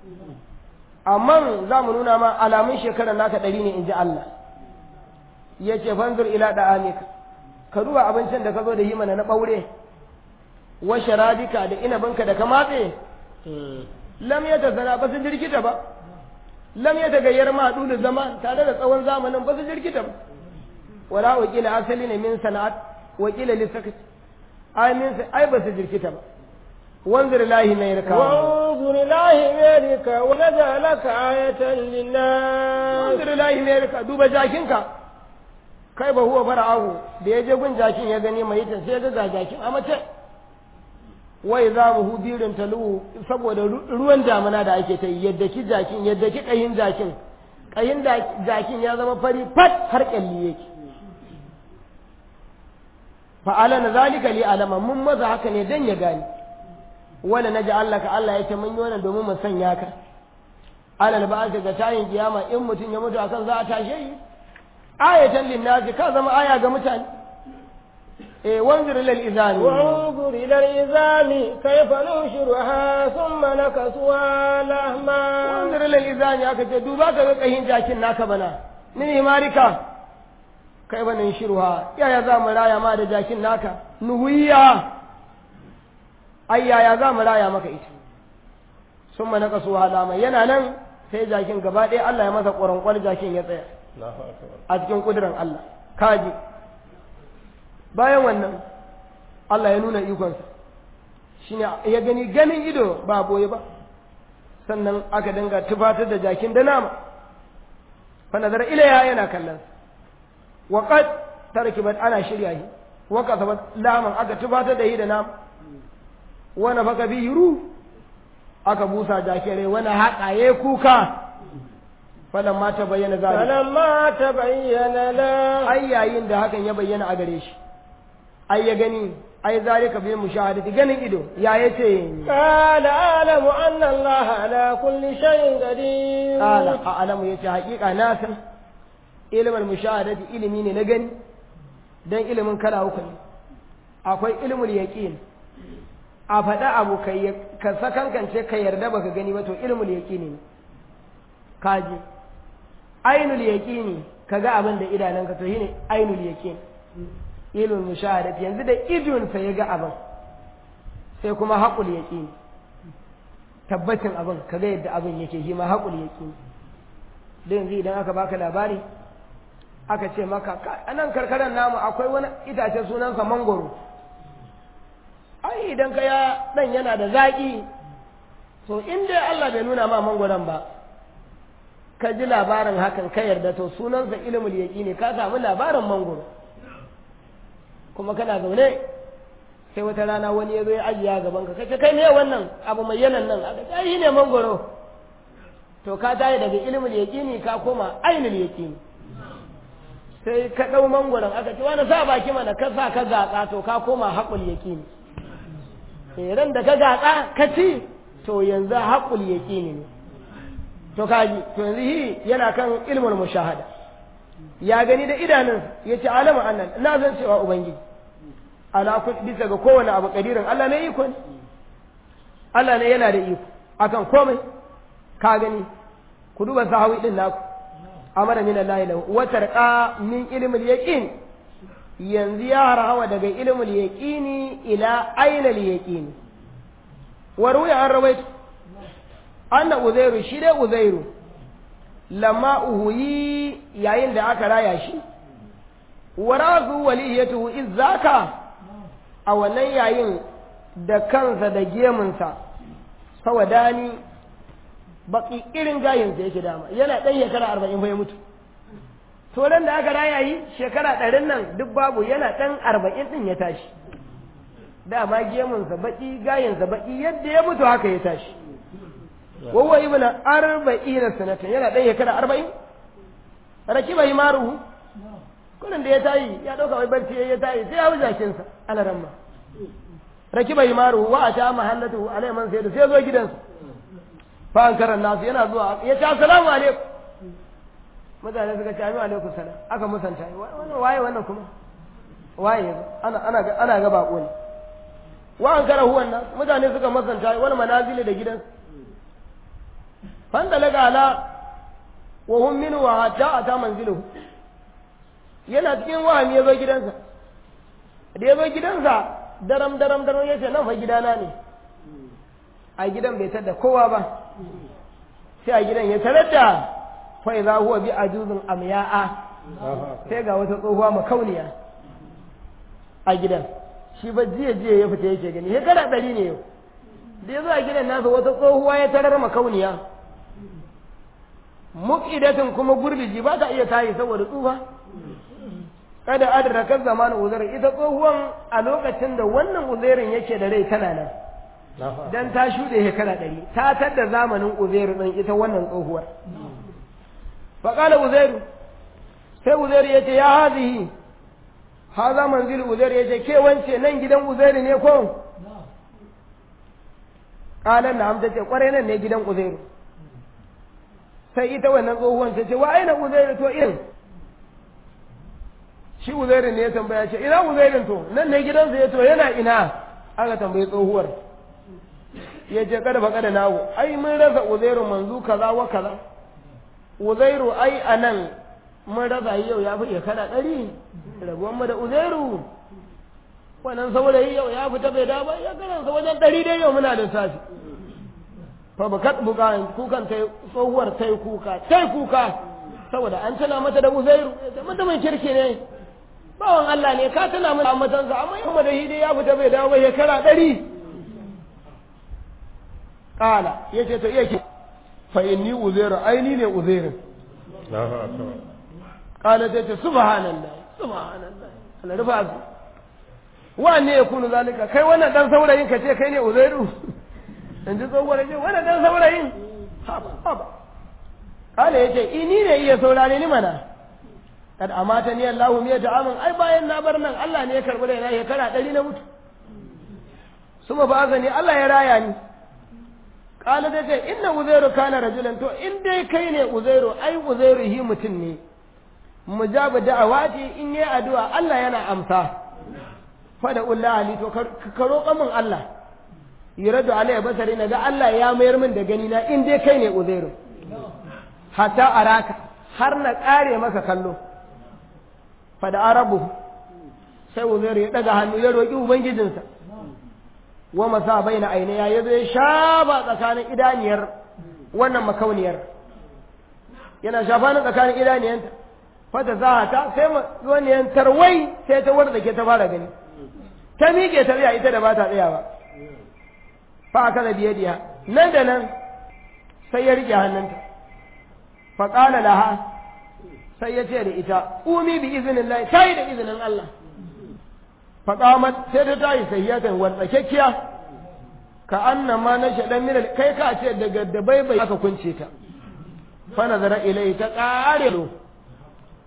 amma za mu nuna ma alamun shekaran naka ɗari ne in ji Allah ya ce fanzur ila da amika ka duba abincin da ka zo da yi mana na ɓaure wa sharabika da inabinka da ka matse lam ya ta zana ba su jirkita ba lam ya ta gayyar ma dulu zama tare da tsawon zamanin ba su jirkita ba wala wakila asali ne min sana'at wakila lissakat ai min ai ba su jirkita ba wanzur lahi mai rika وانظر إلى حمارك ونجعلك آية للناس wanzur lahi mai rika duba jakinka kai ba huwa fara'ahu da ya je gun jakin ya gani mai ta sai ga jakin a mace wai za mu hubirin talu saboda ruwan damana da ake ta yi yadda ki jakin yadda ki kayin jakin kayin jakin ya zama fari fat har kyalli yake fa'ala na zalika li alama mun maza haka ne dan ya gani wala naji Allah ka Allah ya ce mun yi wannan domin mu sanya ka alal ba ga tayin kiyama in mutum ya mutu akan za a tashe shi ayatan linnasi ka zama aya ga mutane eh wanzur lil izami وانظر إلى العظام كيف ننشرها ثم نكسوها لحما wanzur lil izami aka ce duba ka ga kahin jakin naka bana ni marika kai banin shirwa yaya za mu raya ma da jakin naka nuhuya ai yaya za mu raya maka ita sun mana kasu halama yana nan sai jakin gaba ɗaya Allah ya masa ƙwaranƙwar jakin ya tsaya a cikin ƙudurin Allah kaji bayan wannan Allah ya nuna ikonsa shine ya gani ganin ido ba boye ba sannan aka dinga tufatar da jakin da nama fa nazar ilaiha yana kallon wa qad tarkibat ana shirya shi wa kasabat laman aka tufatar da shi da nama wa nafaka bi ru aka busa jakin rai wani haƙa yayi kuka falan ma ta bayyana zalika فلما تبين له ai yayin da hakan ya bayyana a gare shi ai ya gani ai zalika bil mushahadati ganin ido ya yace قال أعلم أن الله على كل شيء قدير qala a'lamu yace haƙiƙa na san ilmul mushahadati ilimi ne na gani dan ilimin kala uku ne akwai ilmul yaqin a faɗa abu kai ka sakankance ka yarda baka gani ba to ilmul yaqini ne kaji ainul yaqini kaga abin da idananka to shine ainul yaqin ilmul mushahadati yanzu da idonsa ya ga abin sai kuma haƙul yaqini tabbacin abin kaga yadda abin yake shi ma haƙul yaqini da yanzu idan aka baka labari aka ce maka a nan karkarar namu akwai wani itace sunansa mangoro ai idan ka ya dan yana da zaƙi to in dai Allah bai nuna ma mangoron ba ka ji labarin hakan ka yarda to sunansa ilimul yaqini ka samu labarin mangoro kuma kana zaune sai wata rana wani ya zo ya ajiya gaban ka kace kai me wannan abu mai yanan nan aka ce ai ne mangoro to ka tayi daga ilimul yaqini ka koma ainul yaqini sai ka ɗau mangwaron aka ce wani sa baki mana ka sa ka gatsa to ka koma haƙul yaƙini ran da ka gatsa ka ci to yanzu haƙul yaƙini ne to kaji to yanzu hi yana kan ilmul mushahada ya gani da idanun ya ce alama annan na zan cewa ubangiji ala bisa ga kowane abu kadirin Allah ne iko ne Allah ne yana da iko akan komai ka gani ku duba sahawi din naku amara min Allah lahu wa tarqa min ilmil yaqin yanzu ya harawa daga ilmul yaqini ila ainal yaqini wa ruya an rawaitu anna uzairu shi dai uzairu lamma uhuyi yayin da aka raya shi wa razu waliyatuhu izzaka a wannan yayin da kansa da gemunsa sawadani baki irin gayinsa yake dama yana ɗan shekara arba'in bai mutu to da aka raya yi shekara ɗarin nan duk babu yana ɗan arba'in ɗin ya tashi dama gemunsa baki gayinsa baki yadda ya mutu haka ya tashi wawa ibn arba'ina sanatan yana ɗan shekara arba'in rakiba himaruhu kullum da ya tayi ya ɗauka wai barci ya tayi sai ya wuce kinsa ana ramma rakiba himaruhu wa ata mahallatu alai man sai da sai zo gidansa fa an karan nasu yana zuwa ya ce assalamu alaikum mutane suka ce amin alaikum salam aka musanta wannan waye wannan kuma waye ana ana ana ga bako ne wa an kara huwan nan mutane suka musanta wani manazili da gidansa fanda laga ala wa hum minhu wa hatta ata manziluhu yana cikin wahami ya zo gidansa da ya zo gidansa daram daram daram ya ce nan fa gidana ne a gidan bai tada kowa ba sai a gidan ya tarar da fa idza huwa bi ajuzin amya'a sai ga wata tsohuwa makauniya a gidan shi ba jiya jiya ya fita yake gani shekara ɗari ne yau da ya zo a gidan nasa wata tsohuwa ya tarar makauniya muqidatin kuma gurbiji ba ta iya tayi saboda tsufa kada adraka zaman uzair ita tsohuwan a lokacin da wannan uzairin yake da rai tana nan dan ta shuɗe shekara ɗari ta tadda zamanin uzairu ɗin ita wannan tsohuwar faƙala uzairu sai uzairu ya ce ya hazihi ha za manzil uzairu ya ce ke wance nan gidan uzairu ne ko ƙalan na hamta ce ƙwarai nan ne gidan uzairu sai ita wannan tsohuwan ta ce wa aina uzairu to irin shi uzairu ne ya tambaya ce ina uzairin to nan ne gidansa ya to yana ina aka tambayi tsohuwar ya ce kada fa kada nawo ai mun rasa uzairu manzu kaza wa kaza uzairu ai anan mun rasa yau ya fi kana ɗari rabuwan mu da uzairu wannan saurayi yau ya fita bai da ba ya karansa wajen ɗari dai yau muna da safi fa ba kat buka kukan tai tsohuwar tai kuka tai kuka saboda an tana mata da uzairu mutumin kirki ne bawan Allah ne ka tana mata matansa amma yau da hidi ya fita bai dawo ba shekara ɗari kala ya ce to iya ke fa inni uzairu aini ne uzairin kala ta ce subhanallah subhanallah Allah rufa su wanne ya kunu zalika kai wannan dan saurayin ka ce kai ne uzairu in ji tsohuwar ce wannan dan saurayin haba haba kala ya ce ini ne iya saurare ni mana kad amata ni Allahu miya ta'amin ai bayan na bar nan Allah ne ya karbi da na shekara ɗari na mutu suma ba ni Allah ya raya ni kala da ce inna uzairu kana rajulan to in dai kai ne uzairu ai uzairu hi mutum ne mujabu da'awati in yi addu'a Allah yana amsa fada ulla ali to ka roƙa min Allah yuradu alayya basari na ga Allah ya mayar min da gani na in dai kai ne uzairu hatta araka har na ƙare maka kallo fada arabu sai uzairu ya daga hannu ya roƙi ubangijinsa wa masa baina ainiya ya zo ya shaba tsakanin idaniyar wannan makauniyar yana shafa na tsakanin idaniyanta fata za ta sai waniyan tarwai sai ta warda ke ta fara gani ta miƙe ta tsaya ita da ba ta tsaya ba fa aka da biye diya nan da nan sai ya riƙe hannunta fa ƙala laha sai ya ce da ita umi bi izinin Allah ta yi da izinin Allah faƙamat sai ta tayi sahiyatan wartsakekkiya ka anna ma na shaɗan mina kai ka ce daga da bai aka kunce ta fa nazara ilai ta ƙare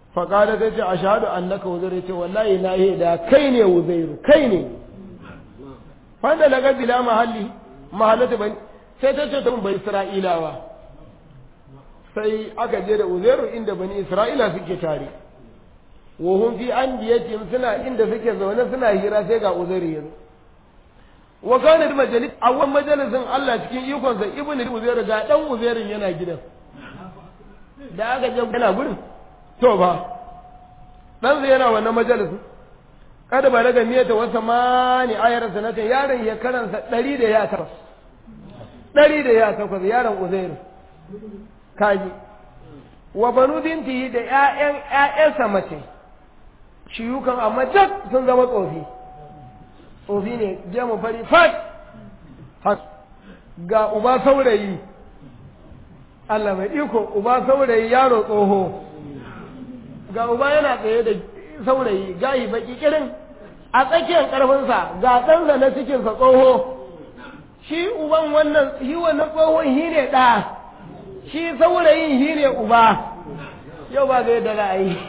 faƙada ta ce a shahadu annaka uzairu ce wallahi na yi da kai ne uzairu kai ne fanda daga bila mahalli mahallata bai sai ta ce ta bai isra'ilawa sai aka je da uzairu inda bani isra'ila suke tare wa hum fi andiyatihim suna inda suke zaune suna hira sai ga uzairu yanzu wa kana da majalis a wannan majalisin Allah cikin ikon sa ibnu uzairu ga dan uzairu yana gidan da aka je yana gurin to ba dan zai yana wannan majalisin kada ba daga miyata wasa mani ayar sanatin yaron ya karansa ɗari da ya takwas ɗari da ya takwas yaron uzairu kaji wa banu binti da ƴaƴan ƴaƴansa mace shiyukan amma duk sun zama tsofi tsofi ne je mu fari fat ga uba saurayi Allah mai iko uba saurayi yaro tsoho ga uba yana tsaye da saurayi gayi baki kirin a tsakiyar karfinsa ga ɗansa na cikinsa tsoho shi uban wannan shi wannan tsohon shi ne ɗa shi saurayin shi ne uba yau ba ga yadda za a yi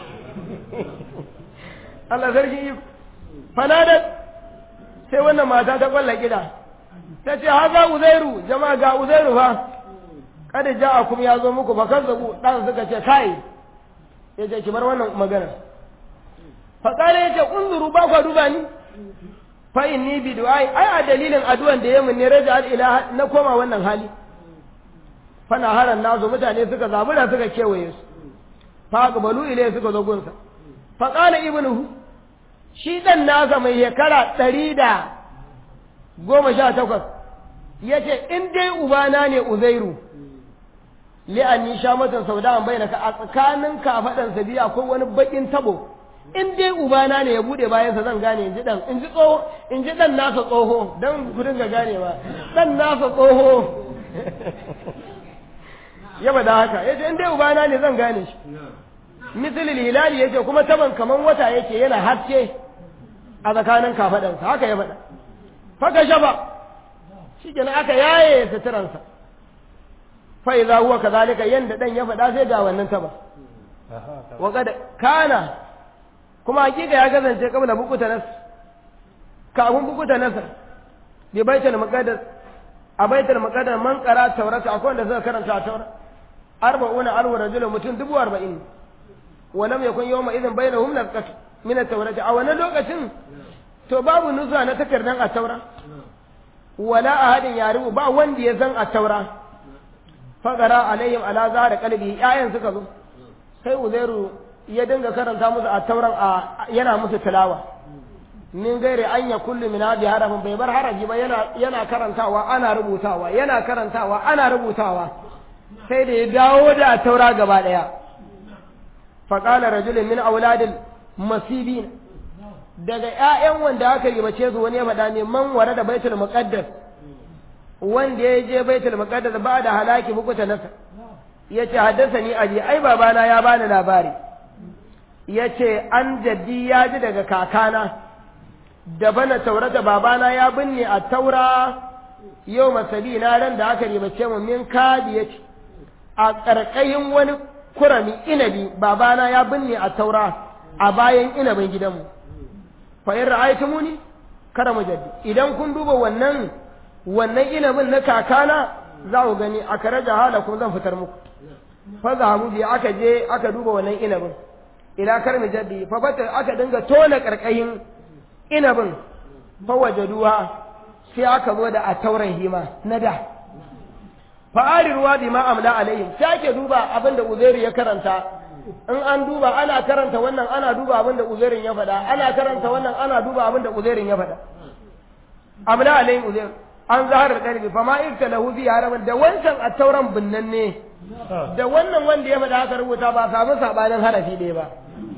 Allah sarki yi fanadar sai wannan mata ta kwalla gida ta ce haza uzairu jama'a ga uzairu fa kada ja a kuma ya zo muku ba kan zabu ɗan suka ce kai ya ce ki bar wannan magana faƙala ya ce unzuru ba kwa duba ni fa inni bi du'ai ai a dalilin addu'an da yamin ne raja al ilaha na koma wannan hali fa na haran nazo mutane suka zabura suka kewaye su fa qabalu ilai suka zo gunsa fa qala ibnuhu shi dan nasa mai shekara ɗari da goma sha takwas ya ce in dai ubana ne uzairu li'anni sha matan sauda an bayyana ka a tsakanin kafaɗansa biya akwai wani baƙin tabo in dai ubana ne ya bude bayansa zan gane in ji dan in ji tsoho in ji dan nasa tsoho dan ku dinga ganewa dan nasa tsoho ya bada haka yace in dai ubana ne zan gane shi misalil hilali yace kuma taban kaman wata yake yana haske a tsakanin kafadansa haka ya bada faka shaba shikenan aka yaye suturansa fa idza huwa kadhalika yanda dan ya fada sai ga wannan taba wa kad kana kuma hakika ya kasance kabla bukuta nas kafin bukuta nasar bi baitul maqaddas a baitul maqaddas man qara taurata akwai wanda suka karanta taura arba'una alwa rajul mutum dubu arba'in wa lam yakun yawma idhin bainahum nasqat min at-taurati a wannan lokacin to babu nuzuwa na takardan at-taura wala ahadin yaribu ba wanda ya san at-taura faqara alaihim ala zahar qalbi ayan suka zo sai uzairu ya dinga karanta musu a tauran a yana musu tilawa min gaire an ya kullu min hadi harafin bai bar harafi ba yana yana karantawa ana rubutawa yana karantawa ana rubutawa sai da ya dawo da taura gaba daya fa qala rajulun min auladil masibin daga ƴaƴan wanda aka yi bace su wani ya faɗa ne man ware da baitul muqaddas wanda ya je baitul muqaddas ba da halaki bukuta nasa yace haddasa ni aji ai babana ya bani labari ya ce an jaddi ya ji daga kakana da bana taurata babana ya binne a taura yau masabi na ran da aka ribace mu min kadi ya ce a ƙarƙayin wani kurami inabi babana ya binne a taura a bayan inabin gidanmu fa in ra'aytu muni kada mu jaddi idan kun duba wannan wannan inabin na kakana za ku gani a karaja halakum zan fitar muku fa zahabu bi aka je aka duba wannan inabin ila karmi jaddi fa bata aka dinga tona karkayin inabin fa wajaduwa sai aka zo da a tauran hima na da fa ariruwa bi ma amla alaihim sai ake duba abinda uzairu ya karanta in an duba ana karanta wannan ana duba abinda uzairin ya faɗa ana karanta wannan ana duba abinda uzairin ya faɗa amla alaihim uzair an zaharar kalbi fa ma ikta lahu fi haraman da wancan a tauran binnan ne da wannan wanda ya faɗa aka rubuta ba samu sabanin harafi ɗaya ba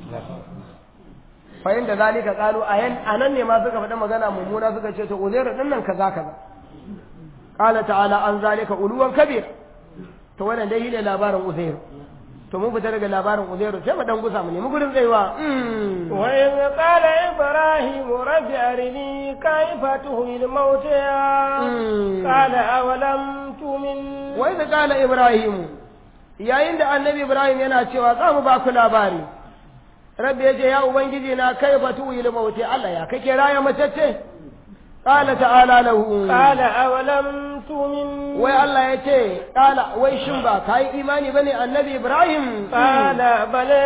fahim da zalika kalu a nan ne ma suka faɗi magana mummuna suka ce to uzairu din nan kaza kaza qala ta'ala an zalika uluwan kabir to wannan dai ne labarin uzairu to mun fita daga labarin uzairu sai mu dan gusa mu nemi gurin tsayuwa wa in qala ibrahim rabbi arini kayfa tuhil mauta qala awalam tu'min wa in qala ibrahim yayin da annabi ibrahim yana cewa za mu ba ku labari rabbi yace ya ubangiji na kai fatu il mauti Allah ya kake raya matacce qala ta'ala lahu qala awalam tu'min wai Allah yace qala wai shin ba kai imani bane annabi Ibrahim qala bala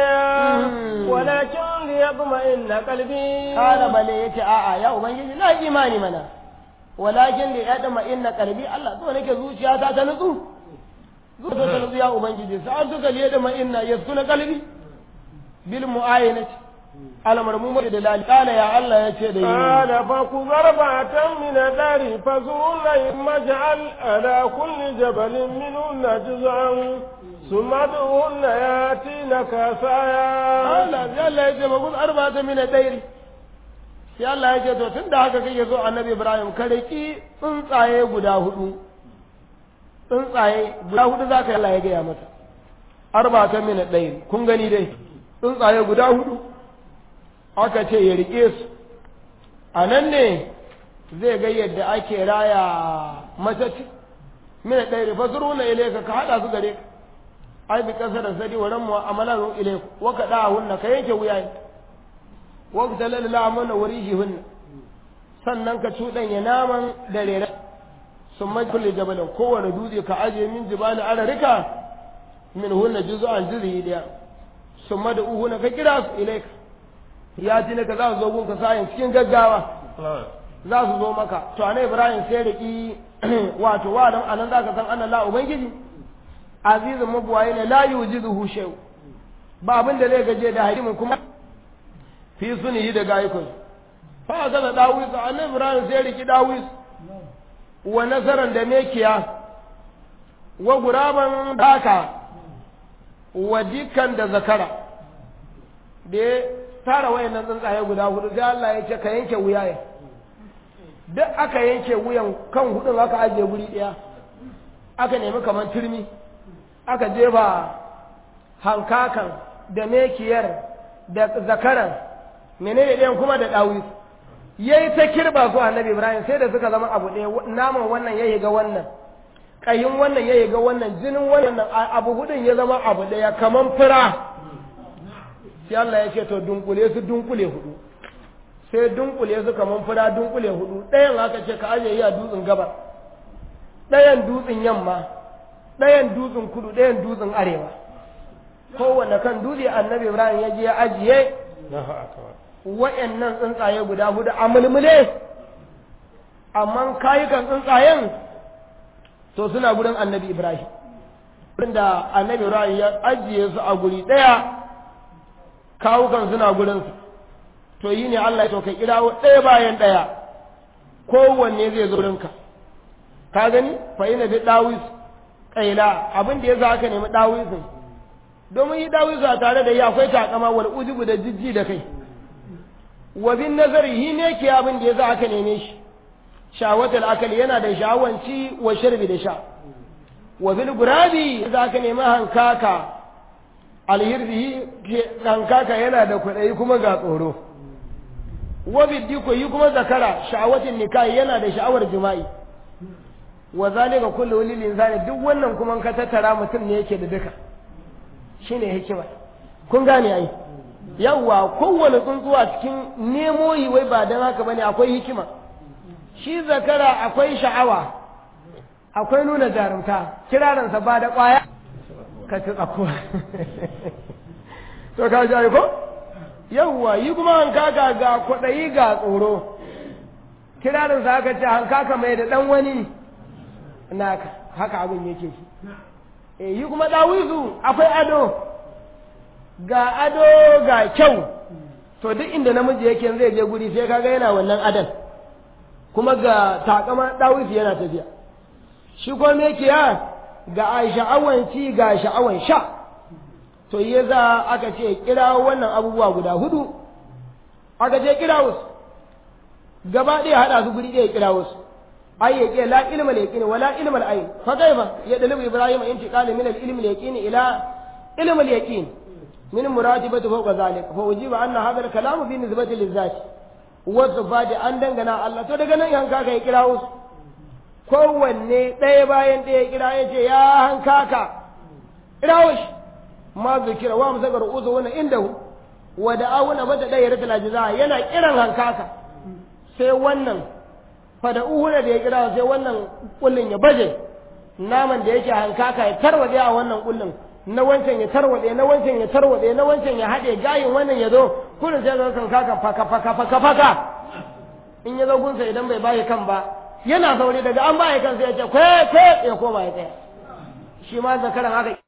walakin liyatma'inna qalbi qala bala yace a'a ya ubangiji na imani mana walakin liyatma'inna qalbi Allah so nake zuciyata ta nutsu zuciya ta nutsu ya ubangiji sa'atuka liyatma'inna yaskuna qalbi bil mu'ayinati almarmumu da dalali kana ya Allah ya ce da yi kana fa ku zarbatan min dari fa zunna maj'al ala kulli jabalin minunna juz'an summa duhunna yatina kasaya Allah ya Allah ya ce ba ku arba'atan min dari sai Allah ya ce to tunda haka kake so annabi Ibrahim ka riki tsuntsaye guda hudu tsuntsaye guda hudu zaka Allah ya gaya mata arba'atan min dari kun gani dai tsuntsaye guda hudu aka ce ya rike su a nan ne zai ga yadda ake raya matacci mina ɗaya rufa su runa ile ka haɗa su gare ka ai bi ƙasar da sadi wa ramu amalan ile wa ka ɗa hunna ka yanke wuya ne wa ka talala la amana wuri shi hunna sannan ka cuɗanya naman da rere sun mai kulle jabalin kowane dutse ka ajiye min jibali ararika min hunna juzu'an juzi ɗaya sun ma da uhuna ka kira su ilaika ya ji ka za su zo gunka sayin cikin gaggawa za su zo maka to ana ibrahim sai da ki wato wa dan anan zaka san anna la ubangiji azizun mabuwaye ne la yujizuhu shay ba abin da zai gaje da harimin kuma fi sunihi da gayikun fa ga da dawis annabi ibrahim sai riki dawis wa nazaran da mekiya wa guraban daka wa jikan da zakara da ya tara wayannan tsuntsaye guda hudu sai Allah ya ce ka yanke wuya ya duk aka yanke wuyan kan hudun aka ajiye guri daya aka nemi kamar turmi aka jefa hankakan da mekiyar da zakaran menene ɗayan kuma da ɗawi yayi ta kirba su annabi ibrahim sai da suka zama abu ɗaya naman wannan ya ga wannan ƙayin wannan ya ga wannan jinin wannan abu hudun ya zama abu ɗaya kaman fura sai Allah ya ce to dunkule su dunkule hudu sai dunkule su kaman fura dunkule hudu ɗayan aka ce ka ajiye a dutsen gabar ɗayan dutsen yamma ɗayan dutsen kudu ɗayan dutsen arewa kowanne kan dutse annabi ibrahim ya je ya ajiye wa'annan tsuntsaye guda hudu a mulmule amma kayukan tsuntsayen to suna gurin annabi ibrahim da annabi ibrahim ya ajiye su a guri ɗaya kawukan suna gurinsu to yi ne allah ya to ka kirawo ɗaya bayan ɗaya kowanne zai zo rinka ka gani fa ina bi dawis kaila abin da yasa aka nemi dawisin domin yi dawisu a tare da yi akwai takama wal ujubu da jijji da kai wa bin nazari hi ne ke abin da yasa aka neme shi shawatul akal yana da shawanci wa sharbi da sha wa bil gurabi yasa aka nemi hankaka alhirzi hankaka yana da kuɗai kuma ga tsoro wa bidiko yi kuma zakara sha'awatin nikahi yana da sha'awar jima'i wa zalika kullu lil insani duk wannan kuma ka tattara mutum ne yake da duka shine hikima kun gane ai yawa kowane tsuntsuwa cikin nemo yi wai ba dan haka bane akwai hikima shi zakara akwai sha'awa akwai nuna jarumta kiraransa ba da kwaya ka ci tsakuwa to ka ji ko yawwa yi kuma hankaka ga kwaɗayi ga tsoro kirarinsa aka ce hankaka mai da ɗan wani naka haka abin yake shi e yi kuma ɗawisu akwai ado ga ado ga kyau to duk inda namiji yake zai je guri sai kaga yana wannan adon kuma ga takama ɗawisu yana tafiya shi kuma me kiya ga sha'awan ci ga sha'awan sha to ya za aka ce kira wannan abubuwa guda hudu aka ce kira wasu gaba ɗaya haɗa su guri ɗaya kira wasu ai ya ke la ilma al yaqin wala ilma al ayn fa kaifa ya dalibu ibrahim intiqal min al ilmi al yaqin ila ilm al yaqin min muratibati fawqa zalik fa ujiba anna hadha al kalam bi nisbati lil zati wa sifati an dangana Allah to daga nan yanka kai kira wasu kowanne ɗaya bayan ɗaya kira ya ce ya hankaka kira wasu ma zikira wa musakar uzu wannan inda wa da awuna mata ɗaya rata lajiza yana kiran hankaka sai wannan fada uhuna da ya kira sai wannan kullun ya baje naman da yake hankaka ya tarwade a wannan kullun na wancan ya tarwade na wancan ya tarwade na wancan ya haɗe gayin wannan ya zo kullun sai ga hankaka faka faka faka faka in ya zo gunsa idan bai bayi kan ba yana zaune daga an bayi kan sai ya ce kwe kwe ya koma ya tsaya shi ma zakaran haka